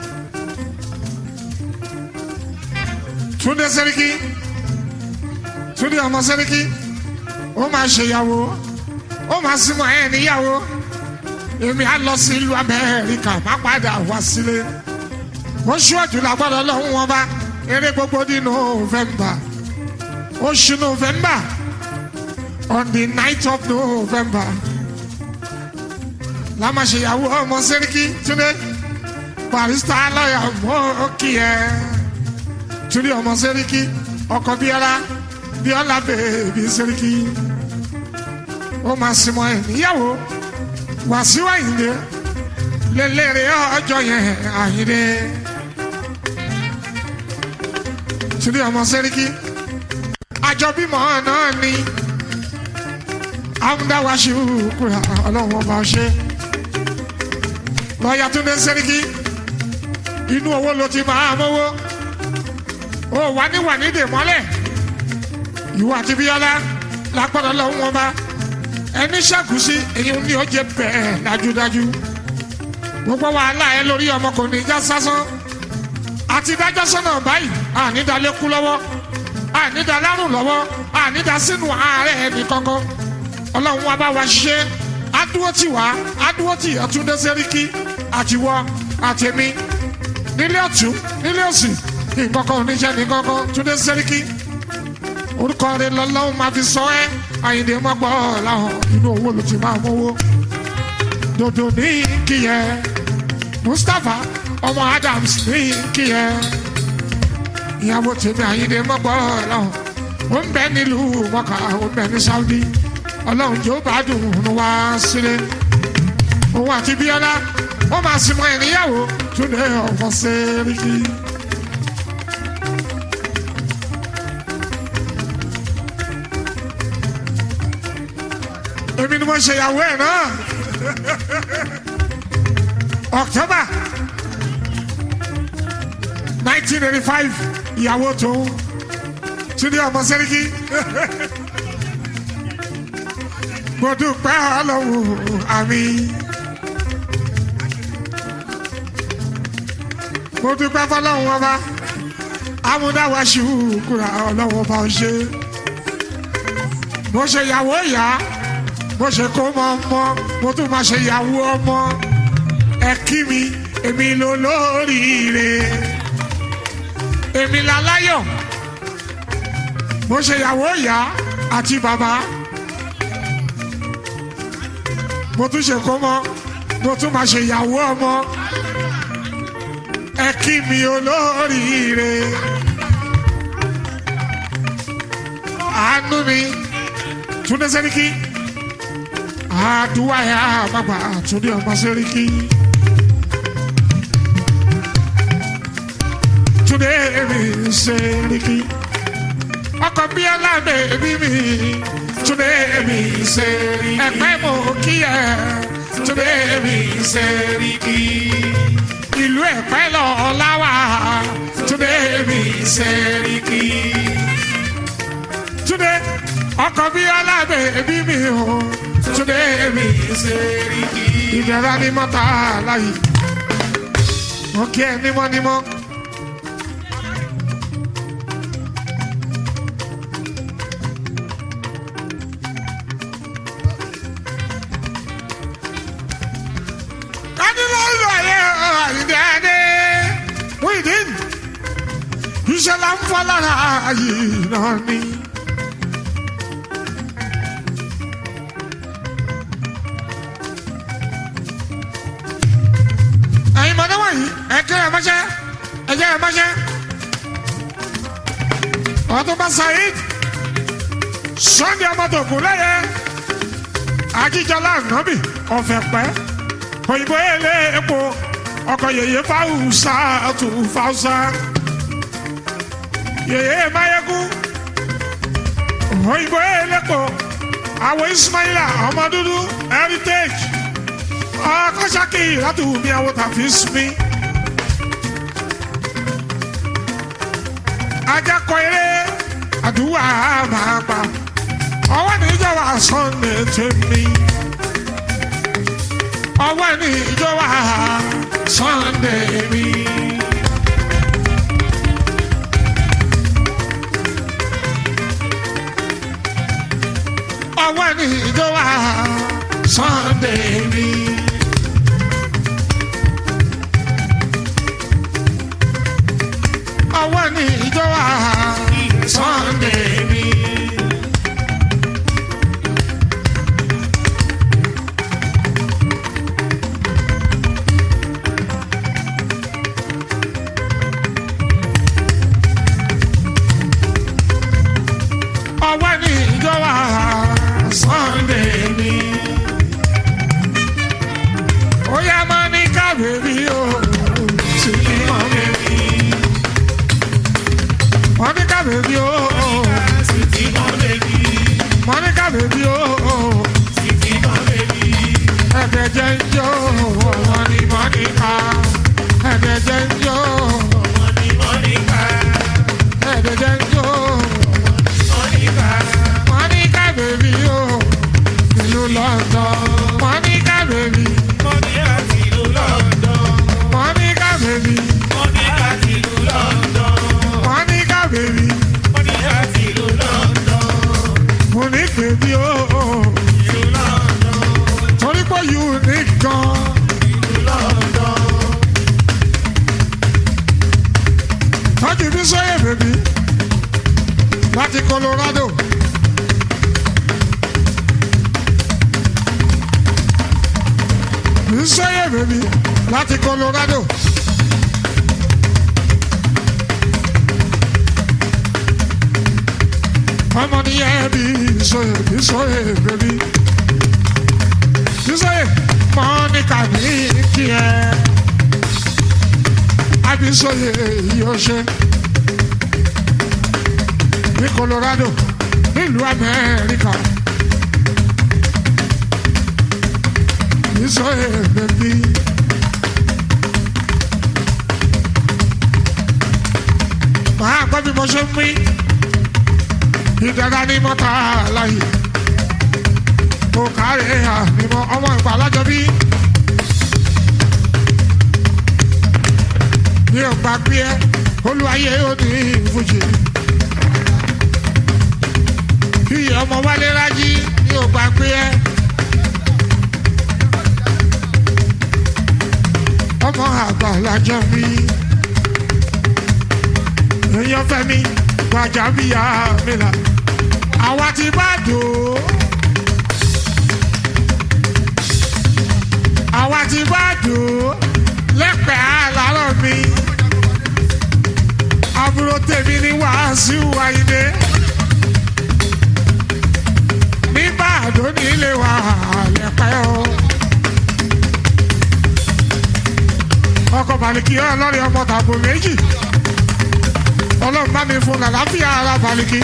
Speaker 1: Túndé Sẹ́ríkì túndé ọmọ sẹ́ríkì ó máa ṣèyàwó ó máa símọ́ ẹ̀ níyàwó èmi á lọ sí ìlú amẹ́ríkà má padà wá sílé oṣù ọ̀jùlá gbọ́dọ̀ lọ́hùn wọn bá eré gbogbo ní november oṣù november on the night of november lámàṣeyàwó ọmọ sẹ́ríkì túndé barista lọ́yà mọ́ kí ẹ túndé ọmọ sẹ́ríkì ọkọ̀ bíọ́lá bíọ́lá bèbí sẹ́ríkì ó máa sinmọ́ ẹ̀ níyàwó wàsíù àyìndé lélẹ́rẹ́ ọjọ́ yẹn àyìndé túndé ọmọ sẹ́ríkì àjọbímọ náà ni amúdáwáṣu kúrò ọlọ́run ọba ṣe lọ́ọ̀yà túndé sẹ́ríkì inú owó ló ti máa mówó ó wà ní wà ní dèmọ́lẹ̀ ìwọ àti bíọ́lá lágbọ́dọ̀ lọ́wọ́ wọn bá ẹni ṣàkóso èyí ni ó jẹ bẹ́ẹ̀ dájúdájú gbogbo wàhálà ẹ lórí ọmọkùnrin já sásán àti dájọ́ sọ́nà báyìí ànídàlékú lọ́wọ́ ànídàlárùn lọ́wọ́ ànídà sínú ààrẹ ẹnì kankan ọlọ́run wa bá wa ṣe adúró tì wá adúró tì ọtúndé sẹ́ríkì àtiwọ́ àtẹ̀mí nílé ọ̀tún nílé òsì nǹkankan oníṣẹ́ nǹkankan túndé sẹ́ríkì orúkọ rẹ lọ́lọ́run máa fi sọ ẹ́ àyìndé mọ́gbọ́ làwọn inú owó ló ti máa mówó dòdò ní kíyẹ mustapha ọmọ adams ní kíyẹ ìyàwó tèmi àyìndé mọ́gbọ́ làwọn ó ń bẹ nílùú mọ́kà ó ń bẹ ní saudi ọlọ́run jò bá dùn ún wá sílé òun àti bíọ́lá wọ́n máa sinmi ẹ̀ níyàwó túnde ọ̀fọ̀ sẹ́ríkì. èmi ni mo ṣe ìyàwó ẹ̀ náà october nineteen eighty five ìyàwó tó túnde ọmọ sẹ́ríkì mo dúpẹ́ ọlọ́run àmì. mo dúpẹ́ fọlọ́run ọba amúdáwá ṣùkúrà ọlọ́run ọba ṣe. mo ṣe ìyàwó ìyá mo ṣe kó mọ ọmọ mo tún máa ṣe ìyàwó ọmọ ẹ kí mi èmi ló lóríire èmi láláyọ̀ mo ṣe ìyàwó ìyá àti bàbá mo tún ṣe kó mọ mo tún máa ṣe ìyàwó ọmọ ẹ kí mi olóríire àánú mi túndé sẹ́ríkì àdúrà yà bàbá túndé ọmọ sẹ́ríkì túndé mi sẹ́ríkì ọkọ̀ bí alábẹ́ bí mi túndé mi sẹ́ríkì ẹ̀pẹ́ mo kí ẹ túndé mi sẹ́ríkì ìlú ẹ̀pẹ́ lọ láwà túndé mi sẹ́ríkì. túndé ọkọ̀ bí alábẹ́ bí mi o túndé mi sẹ́ríkì. ìbẹ̀rẹ̀ ni mọ́ta láyé mo kí ẹ nímọ́nímọ́. kádìlọ́lù ayé àyíndéadé wíìdín ìṣẹ̀lẹ̀ ń fọ́ lára yìí náà ni. ẹ̀yin mọ̀nà wọ̀nyí ẹ̀kẹ́ ẹ̀ mọ́ṣẹ́ ẹ̀jẹ̀ ẹ̀ mọ́ṣẹ́ ọ̀túnba saheed sunday ọmọdé lẹ́yẹ ajíjọlá nàbì ọ̀fẹ́ pẹ́ òyìnbó èlé epo ọkọ yèyé fáwùsà tù fáwùsà yèyé mayeku òyìnbó èlé epo àwọn ismaila ọmọ dúdú heritage ọkọ saki láti wù mí àwọn tàfi sinmi. ajakọ eré àdúrà máa pa ọwọ́ níjọba sunday tèmi ọwọ́ ní ìjọba sunday mi. ní ìjọ wa Sunday mi. ọwọ́ ní ìjọ wa Sunday mi. ọwọ́ ní ìjọ wa Sunday mi. ó yá máa ní kábèbí o sì ní mọ́ bèbí. Monica baby o, oh,
Speaker 2: Sweetie, my baby.
Speaker 1: Monica baby o, oh,
Speaker 2: Sweetie, my baby.
Speaker 1: ẹ̀bẹ̀ jẹ́ ń jó, ọmọ ni Monica. Ẹ̀bẹ̀ jẹ́ ń jó,
Speaker 2: Money, Monica.
Speaker 1: ẹ̀bẹ̀ jẹ́ ń jó,
Speaker 2: Monica.
Speaker 1: Monica baby o, ìlú London. Monica baby,
Speaker 2: Monica ti lu London.
Speaker 1: Monica baby,
Speaker 2: Monica ti lu London.
Speaker 1: Monica baby,
Speaker 2: Monica ti lu London.
Speaker 1: Monique baby o, oh,
Speaker 2: Lu London.
Speaker 1: torí pé unique gan.
Speaker 2: Lu London.
Speaker 1: tọ́jú bí sọ́yẹ̀ bèbí láti Colorado. bí sọ́yẹ̀ bèbí láti Colorado. ọmọ nìyẹn bí sọ́yẹ̀ bí sọ́yẹ̀ bèbí. bí sọ́yẹ̀ Monica ní kí ẹ abisoye yóò ṣe ní Colorado nílùú Amẹ́ríkà bisoye bẹbí. màá gbọ́ bí mo ṣe ń wí ìdára ní mọ́ta láyé kò kárẹ̀ ànímọ́ ọmọ ìgbà alájọ bí. mi ò gbà pé ẹ olúwayé ó ní ìfújì. bí ọmọ wálé rájí mi ò gbà pé ẹ. ọmọ àgbàlajà mi. èèyàn fẹ́ mi gbàjà bíyà mi là. àwa ti bá dò ó. àwa ti bá dò ó lẹ́pẹ̀ẹ́ àlárọ̀ mi. àbúrò tèmi ní Wàásù Àyìndé. nígbà àdó nílé wa lẹ́pẹ́ o. ọkọ̀ bàlìkì ọlọ́rin ọmọ tàbó méjì. ọlọ́run bá mi fún làlàáfíà ara bàlìkì.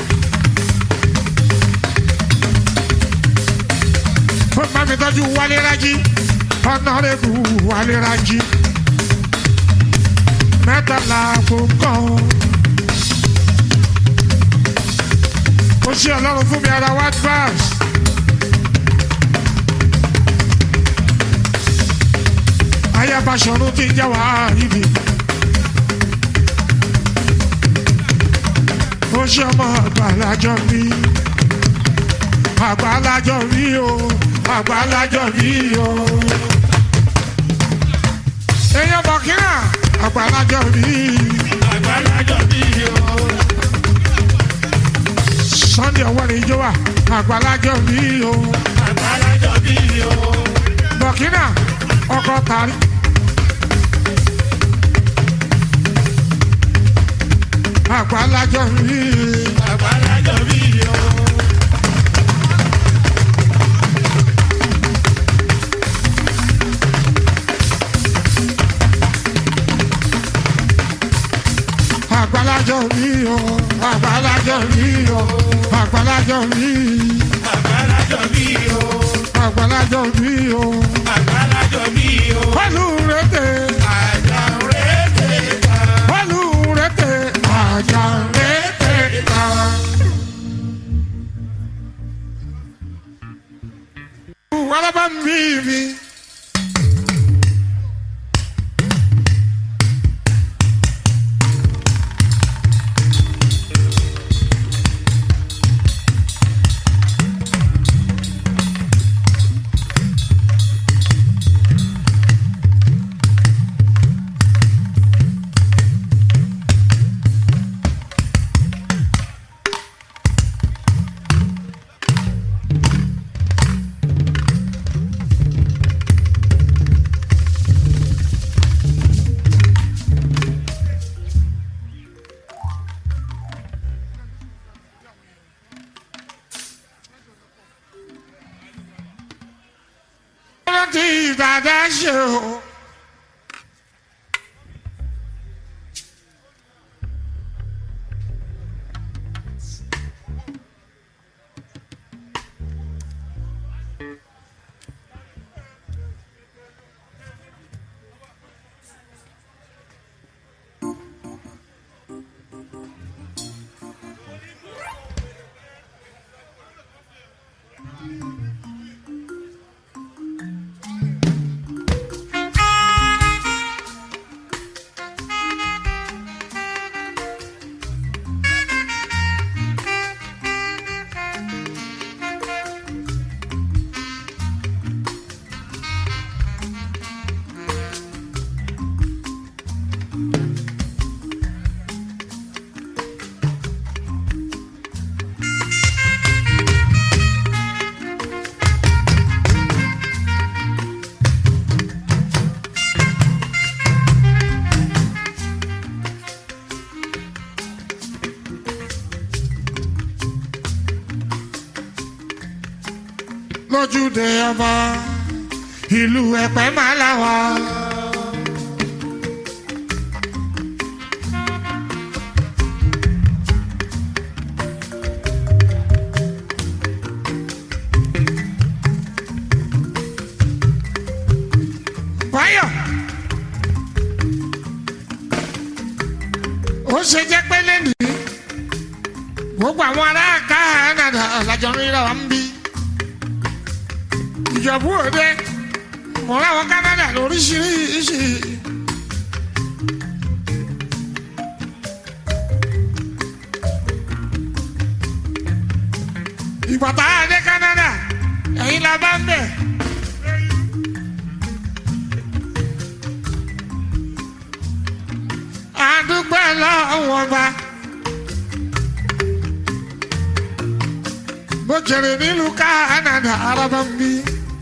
Speaker 1: ó bá mi tọ́jú Wálé Rájí ọ̀nàrẹ́bù Wálé Rájí mẹ́tàlá kò kàn. ó ṣe ọlọ́run fún mi ara white bass. ayábàṣọ̀run ti ń jẹ́ wàá ibi. ó ṣe ọmọ àgbàlájọ mi. àgbàlájọ mi o àgbàlájọ mi o. èèyàn bọ̀kínà àgbàlájọ mi.
Speaker 2: Àgbàlájọ bí o.
Speaker 1: Sunday ọwọ́ ni ijó wà àgbàlájọ mi o.
Speaker 2: Àgbàlájọ bí o.
Speaker 1: Bọ̀kínà ọkọ̀ tàrí. àgbàlájọ mi.
Speaker 2: Àgbàlájọ bí o.
Speaker 1: àgbàlájọ mi o. àgbàlájọ mi o. àgbàlájọ mi.
Speaker 2: Àgbàlájọ bí o.
Speaker 1: àgbàlájọ mi o.
Speaker 2: Àgbàlájọ bí o.
Speaker 1: pẹ̀lú rẹ̀tẹ̀.
Speaker 2: Àjà rẹ̀ ta.
Speaker 1: pẹ̀lú rẹ̀tẹ̀. àjà rẹ̀tẹ̀ ta. wàlábà mi mi. rántí dáadáa ṣe o. lójúde ọba ìlú ẹ̀pẹ́ máa láwa. báyọ̀ ó ṣe jẹ́ pé lẹ́nu gbogbo àwọn ará Canada làjọ ń ríra wa ń bí ìjọ̀bú òde mọ̀ láwọn Canada lóríṣiríṣi. ìgbà tá a dé Canada ẹ̀yin la bá ń bẹ̀. àdúgbò lọ́wọ́ bá. bó jèrè nílùú Canada araba ń bí.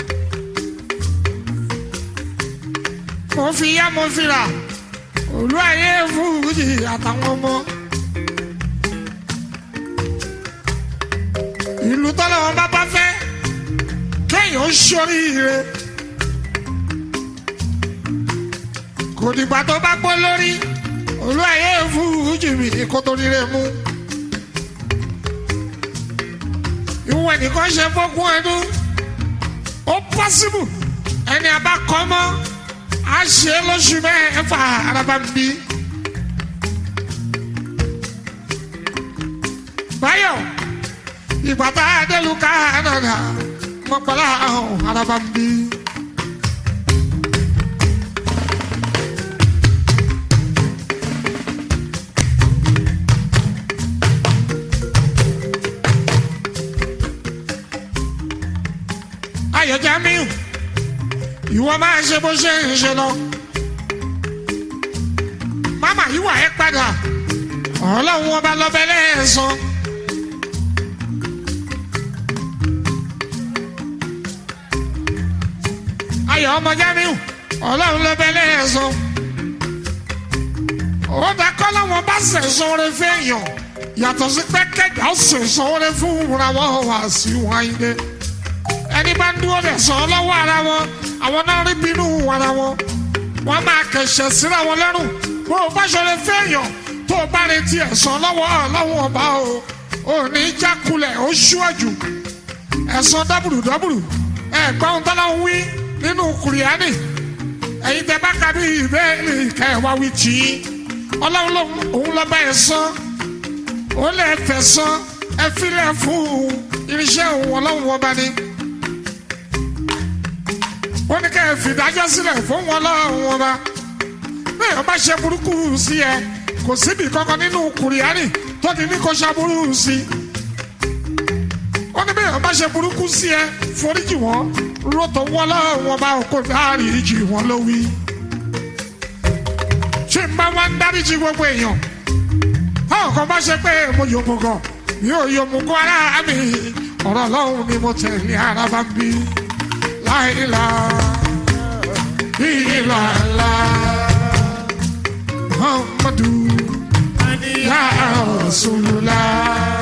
Speaker 1: mo fi yá mo fi rà olú ayé fújì àtàwọn ọmọ. ìlú tọ́lọ́wọ́ bá bá fẹ́ kéèyàn ó ṣoríire. kò dìgbà tó bá gbọ́ lórí olú ayé fújì mi kó tó rire mú. ìwọ nìkan ṣe fọ́kún ẹnu ó pọ́sibù ẹni àbá kọ́ mọ́ a ṣe lóṣù mẹ́fà araba ń bí. báyọ̀ ìgbà tá a dé lu Canada mọ̀gbọ́lá ọ̀hún araba ń bí. ayọ̀ Jamiu ìwọ máa ṣe bó ṣe ń ṣe lọ. máma yíwà ẹ padà ọlọ́run ọba lọ́bẹ̀ lẹ́ẹ̀sán. ayọ̀ ọmọ Jamiu ọlọ́run lọ́bẹ̀ lẹ́ẹ̀sán. ó dá kọ́ láwọn bá sẹ̀sán rẹ fẹ́yàn yàtọ̀ sí pé kẹjà ó sẹ̀sán rẹ fún ìwúra wọn wá sí wáyé ẹni bá ń dúró dẹ̀ sọ lọ́wọ́ ara wọn àwọn náà rí bínú ara wọn wọn máa kẹsẹ̀ síra wọn lọ́rùn bó o bá ṣọlẹ̀ fẹ́yàn tó o bá retí ẹ̀san lọ́wọ́ ọlọ́wọ́ ọba o ò ní jákulẹ̀ ó ṣíwájú ẹ̀san dábùrù dábùrù ẹ̀gbọ́n tọ́lá ń wí nínú kùrìánì ẹ̀yin tẹ bá ka bí ìbéèrè kẹwàá wí tì í ọlọ́run òun lọ́ba ẹ̀san ó lè fẹ̀san ẹ filẹ̀ fún irinṣẹ́ òun ọlọ́run ọba ni ó ní kẹ́ ẹ fìdájọ́ sílẹ̀ fún wọn lọ́rùn ọba bí èèyàn bá ṣe burúkú sí ẹ kò síbi kankan nínú kùrìánì tó ti ní kó ṣàbúrú sí ó ní bí èèyàn bá ṣe burúkú sí ẹ foríjì wọn rọ́tọ̀ wọn lọ́rùn ọba kò dáríjì wọn ló wí. ṣé n bá wá ń dáríjì gbogbo èèyàn táwọn kan bá ṣe pé mo yòmù gan mi ò yòmù gan ara mi ọ̀rọ̀ ọlọ́run ni mo tẹ̀lé ara bá ń bí láìla ìlàlá muhammadu ya rasulullah.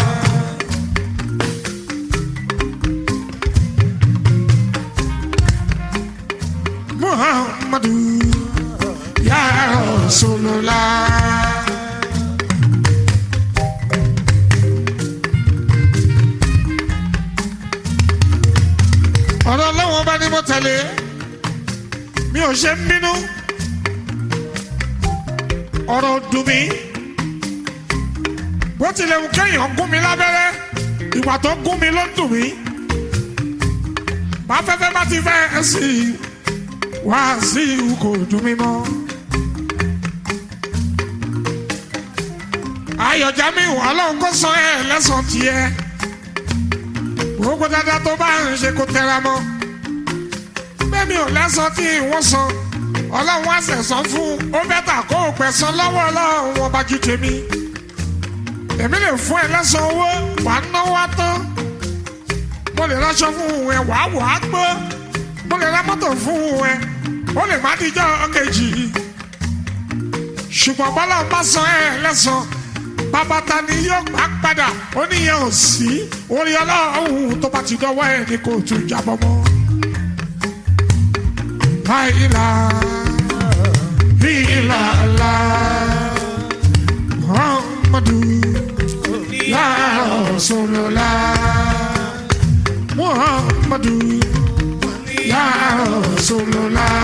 Speaker 1: ọ̀rọ̀ ọlọ́wọ́n bá ní mo tẹ̀lé mi ò ṣe ń bínú ọ̀rọ̀ dùn mí bó tilẹ̀ wù kéèyàn gún mi lábẹ́rẹ́ ìwà tó gún mi ló ń dùn mí bá fẹ́fẹ́ bá ti fẹ́ ẹ sí i wá sí i kò dùn mí mọ́. ayọ̀já mi wà lọ́hùn kó sọ ẹ lẹ́sàn tiẹ̀ gbogbo dáadáa tó bá ń ṣe kó tẹra mọ́ bẹ́ẹ̀ mi ò lẹ́sàn tí wọ́n san ọlọ́run wá sẹ̀sán fún ó bẹ́tà kó o pẹ̀sán lọ́wọ́ ọlọ́run wọn bá ju tèmi èmi lè fún ẹ lẹ́sàn owó wàá náwó wá tán mo lè ráṣọ fún ẹ wàá wà á gbọ́ mo lè ra mọ́tò fún ẹ ó lè má díjọ́ kejì ṣùgbọ́n bọ́lá ń bá san ẹ lẹ́sàn bàbá ta ni yóò gbà padà ó níyẹn ò sí orí ọlọ́run tó bá ti dọ́wọ́ ẹ ní kò tún jábọ́ mọ́. láìla ìlà la muhammadu ya rasulullah muhammadu ya rasulullah.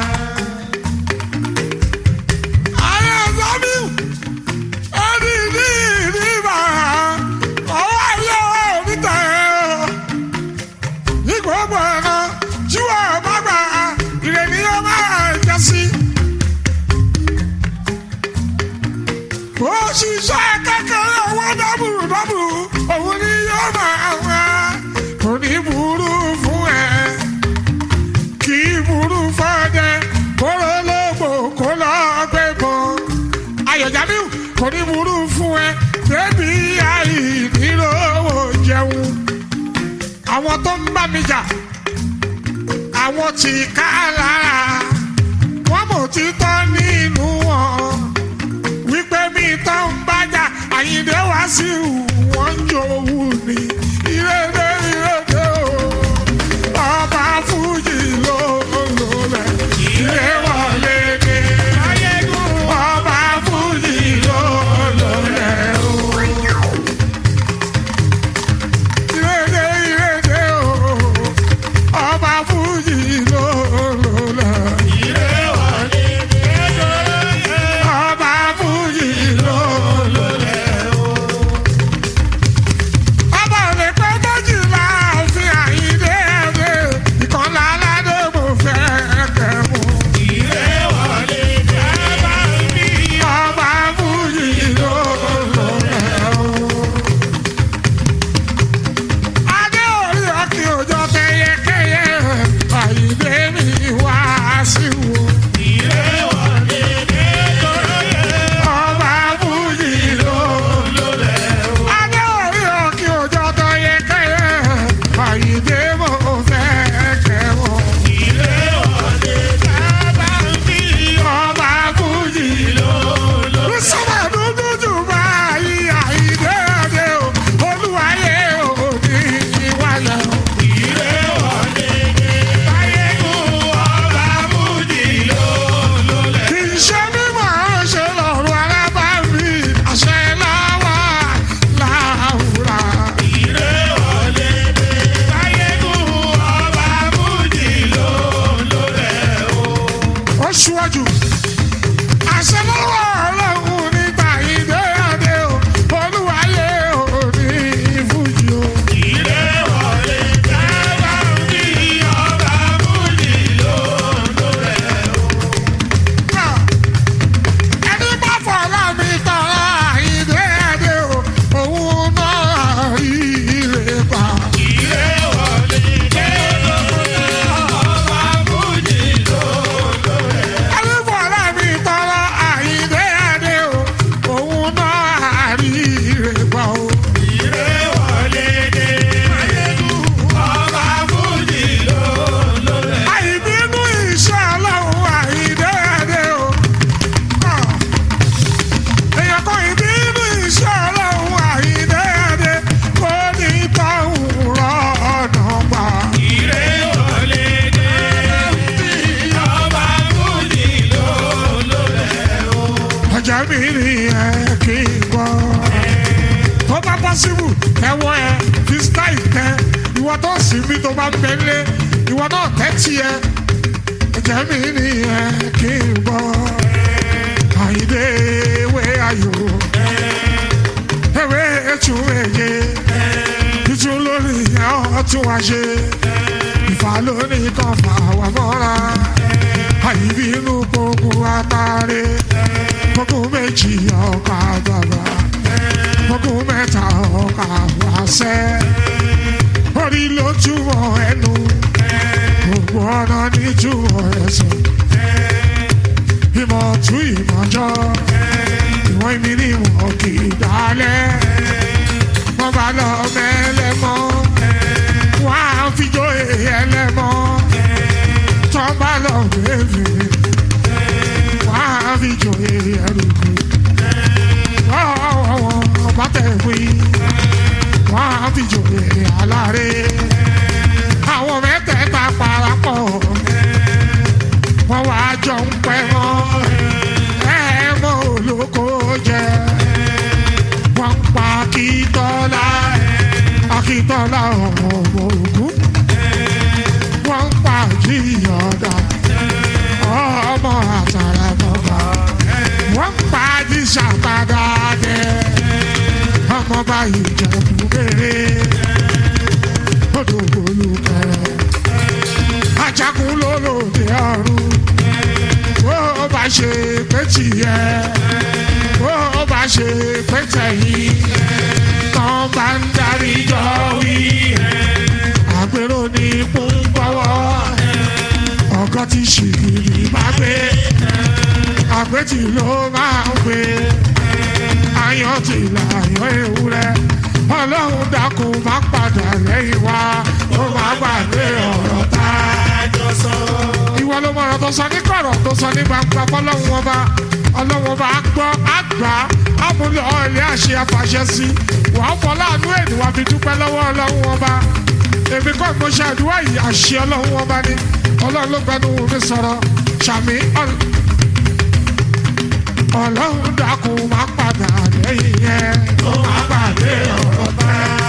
Speaker 1: ayé zamiu ẹni ní ìdíbà ọwọ́ ayé oníta ẹ̀ ní gbogbo ẹ̀rọ tí wọ́n bá gbà ìrẹ̀lẹ̀ yóò máa jẹ́ sí. bó ṣiṣẹ́ kékeré owó dábùrù dábùrù òun ni yóò máa wá kò ní burú fún ẹ kì í burú fọ́dẹ kóró lógbò kó lọ́ọ́ gbé bọ́ ayọ̀jábíù kò ní burú fún ẹ débi àìnílówó jẹun àwọn tó ń bá mi jà àwọn tí ká lára wọn mọ̀ títọ́ nínú wọn wípé mi tó ń bájà àyíndé wá sí wọn ń jowú ni ìrèdè ìrèdè o ọba fújì ló lò lẹ ìrè wọlé dé ọba fújì ló lò lẹ o ìrèdè ìrèdè o ọba fújì ló lò lẹ ọba fújì ló lò lẹ o. ọba ò lè pẹ́ méjìlá fi àyíndé ẹ̀dẹ́ ìkànnì aládé mo fẹ́ kẹ́ mu. ọba fújì ló lò lẹ o. adé orí ọkì òjò kẹyẹkẹyẹ àyíndé mi wá sí wo. ọba fújì ló lò lẹ o. adé orí ọkì òjò kẹyẹkẹyẹ àyíndé mo fẹ́ kẹ́ wọ́n. ọba fújì ló lò lẹ o. sábà dúdú jù báyìí àyíndé ọdẹ o olúwayé òní ìwàlẹ̀ o. kì í ṣe mímọ̀ ọ́n ṣe lọ́rùn alábàámi àṣẹ láwà láwùrà. ó ṣíwájú. àṣẹ lọ́wọ́ ọlọ́run nígbà ìdè adé o olúwayé òní ìfújì o. ẹni bá fọlá mi tọrọ ìdè adé o òun náà rí ire pa. ẹni fọlá mi tọrọ ìdè adé o òun náà rí ire pa o. àìbínú iṣẹ́ ọlọ́run àìdè adé o. èèyàn kan ìbínú iṣẹ́ ọlọ́run àìdè adé kò ní tọ́hún rọ ọ̀nà pa. ọjà mi ni ẹ kí n gbọ́. tó bá pọ́sibù ẹ wọ ẹ fi style tẹ ìwọ tó sì mí tó bá bẹ lé ìwọ náà tẹ́tí ẹ ẹ̀jẹ̀ mi nìyẹn kí n gbọ́ àyíndé ewé ayò ewé ètò èyẹ ìtún lórí ọtún wa ṣe ìfà lónìí kan fà wà mọ́ra àyíbínú gbogbo àtàrẹ gbogbo méjì ọkà bàbà gbogbo mẹ́ta ọkà wàṣẹ orí ló túmọ̀ ẹnu gbogbo ọ̀nà ní túmọ̀ ẹsẹ̀ ìmọ̀ tún ìmọ̀jọ́ ìwọ̀n ìmí ni wọ́n kì í dálẹ̀ wọ́n bá lọ mẹ́lẹ́mọ́ wọ́n á fi jó ẹlẹ́mọ́ tọ́ bá lọ bẹ́ẹ̀ wọ́n á fi jó ẹrùkù wọ́n bá tẹ̀ wí wọ́n á fi jó aláre àwọn mẹ́tẹ̀ẹ̀ta parapọ̀ wọ́n wá jọ ń pẹ́ mọ́ ẹ mọ́ olóko jẹ wọ́n ń pa akíntọ́lá akíntọ́lá ọmọ ogun wọ́n ń pa jíyọ̀dá ọmọ àtàràmọ́ba wọ́n ń pa jíṣàpadà dẹ ọmọ báyìí jẹ̀bù kéré odò olùkẹrẹ ajagun lólòdì ọ̀run bó o bá ṣe pé tìyẹ bó o bá ṣe pé tẹ̀yìn tán bá ń darí jọ wí àgbèrò ní púpọ̀wọ́ ọkọ tí ṣìkìrì bá gbé àgbẹ̀tì ló máa ń gbé ayọ̀ tí làyọ̀ ewúrẹ́ ọlọ́run dákun má padà lẹ́yìn wá ó má gbàgbé ọ̀rọ̀ tá a jọ sọ. ìwọ ló mọ ọ̀rọ̀ tó sọ ní kọ̀rọ̀ tó sọ ní gbangba fọlọ́run ọba ọlọ́run ọba á gbọ́ á gbà á múlò ọ̀lẹ́ àṣẹ àfàṣẹ sí wàá fọláàánú èdè wàá fi dúpẹ́ lọ́wọ́ ọlọ́run ọba èmi kọ́ mo ṣe àdúrà yìí àṣẹ ọlọ́run ọba ni ọlọ́run ló gbẹnu mi sọ̀rọ̀ ṣàmì ọlọ́run dákun má padà lẹ́yìn yẹn ó má gbàgbé ọ̀rọ̀ tá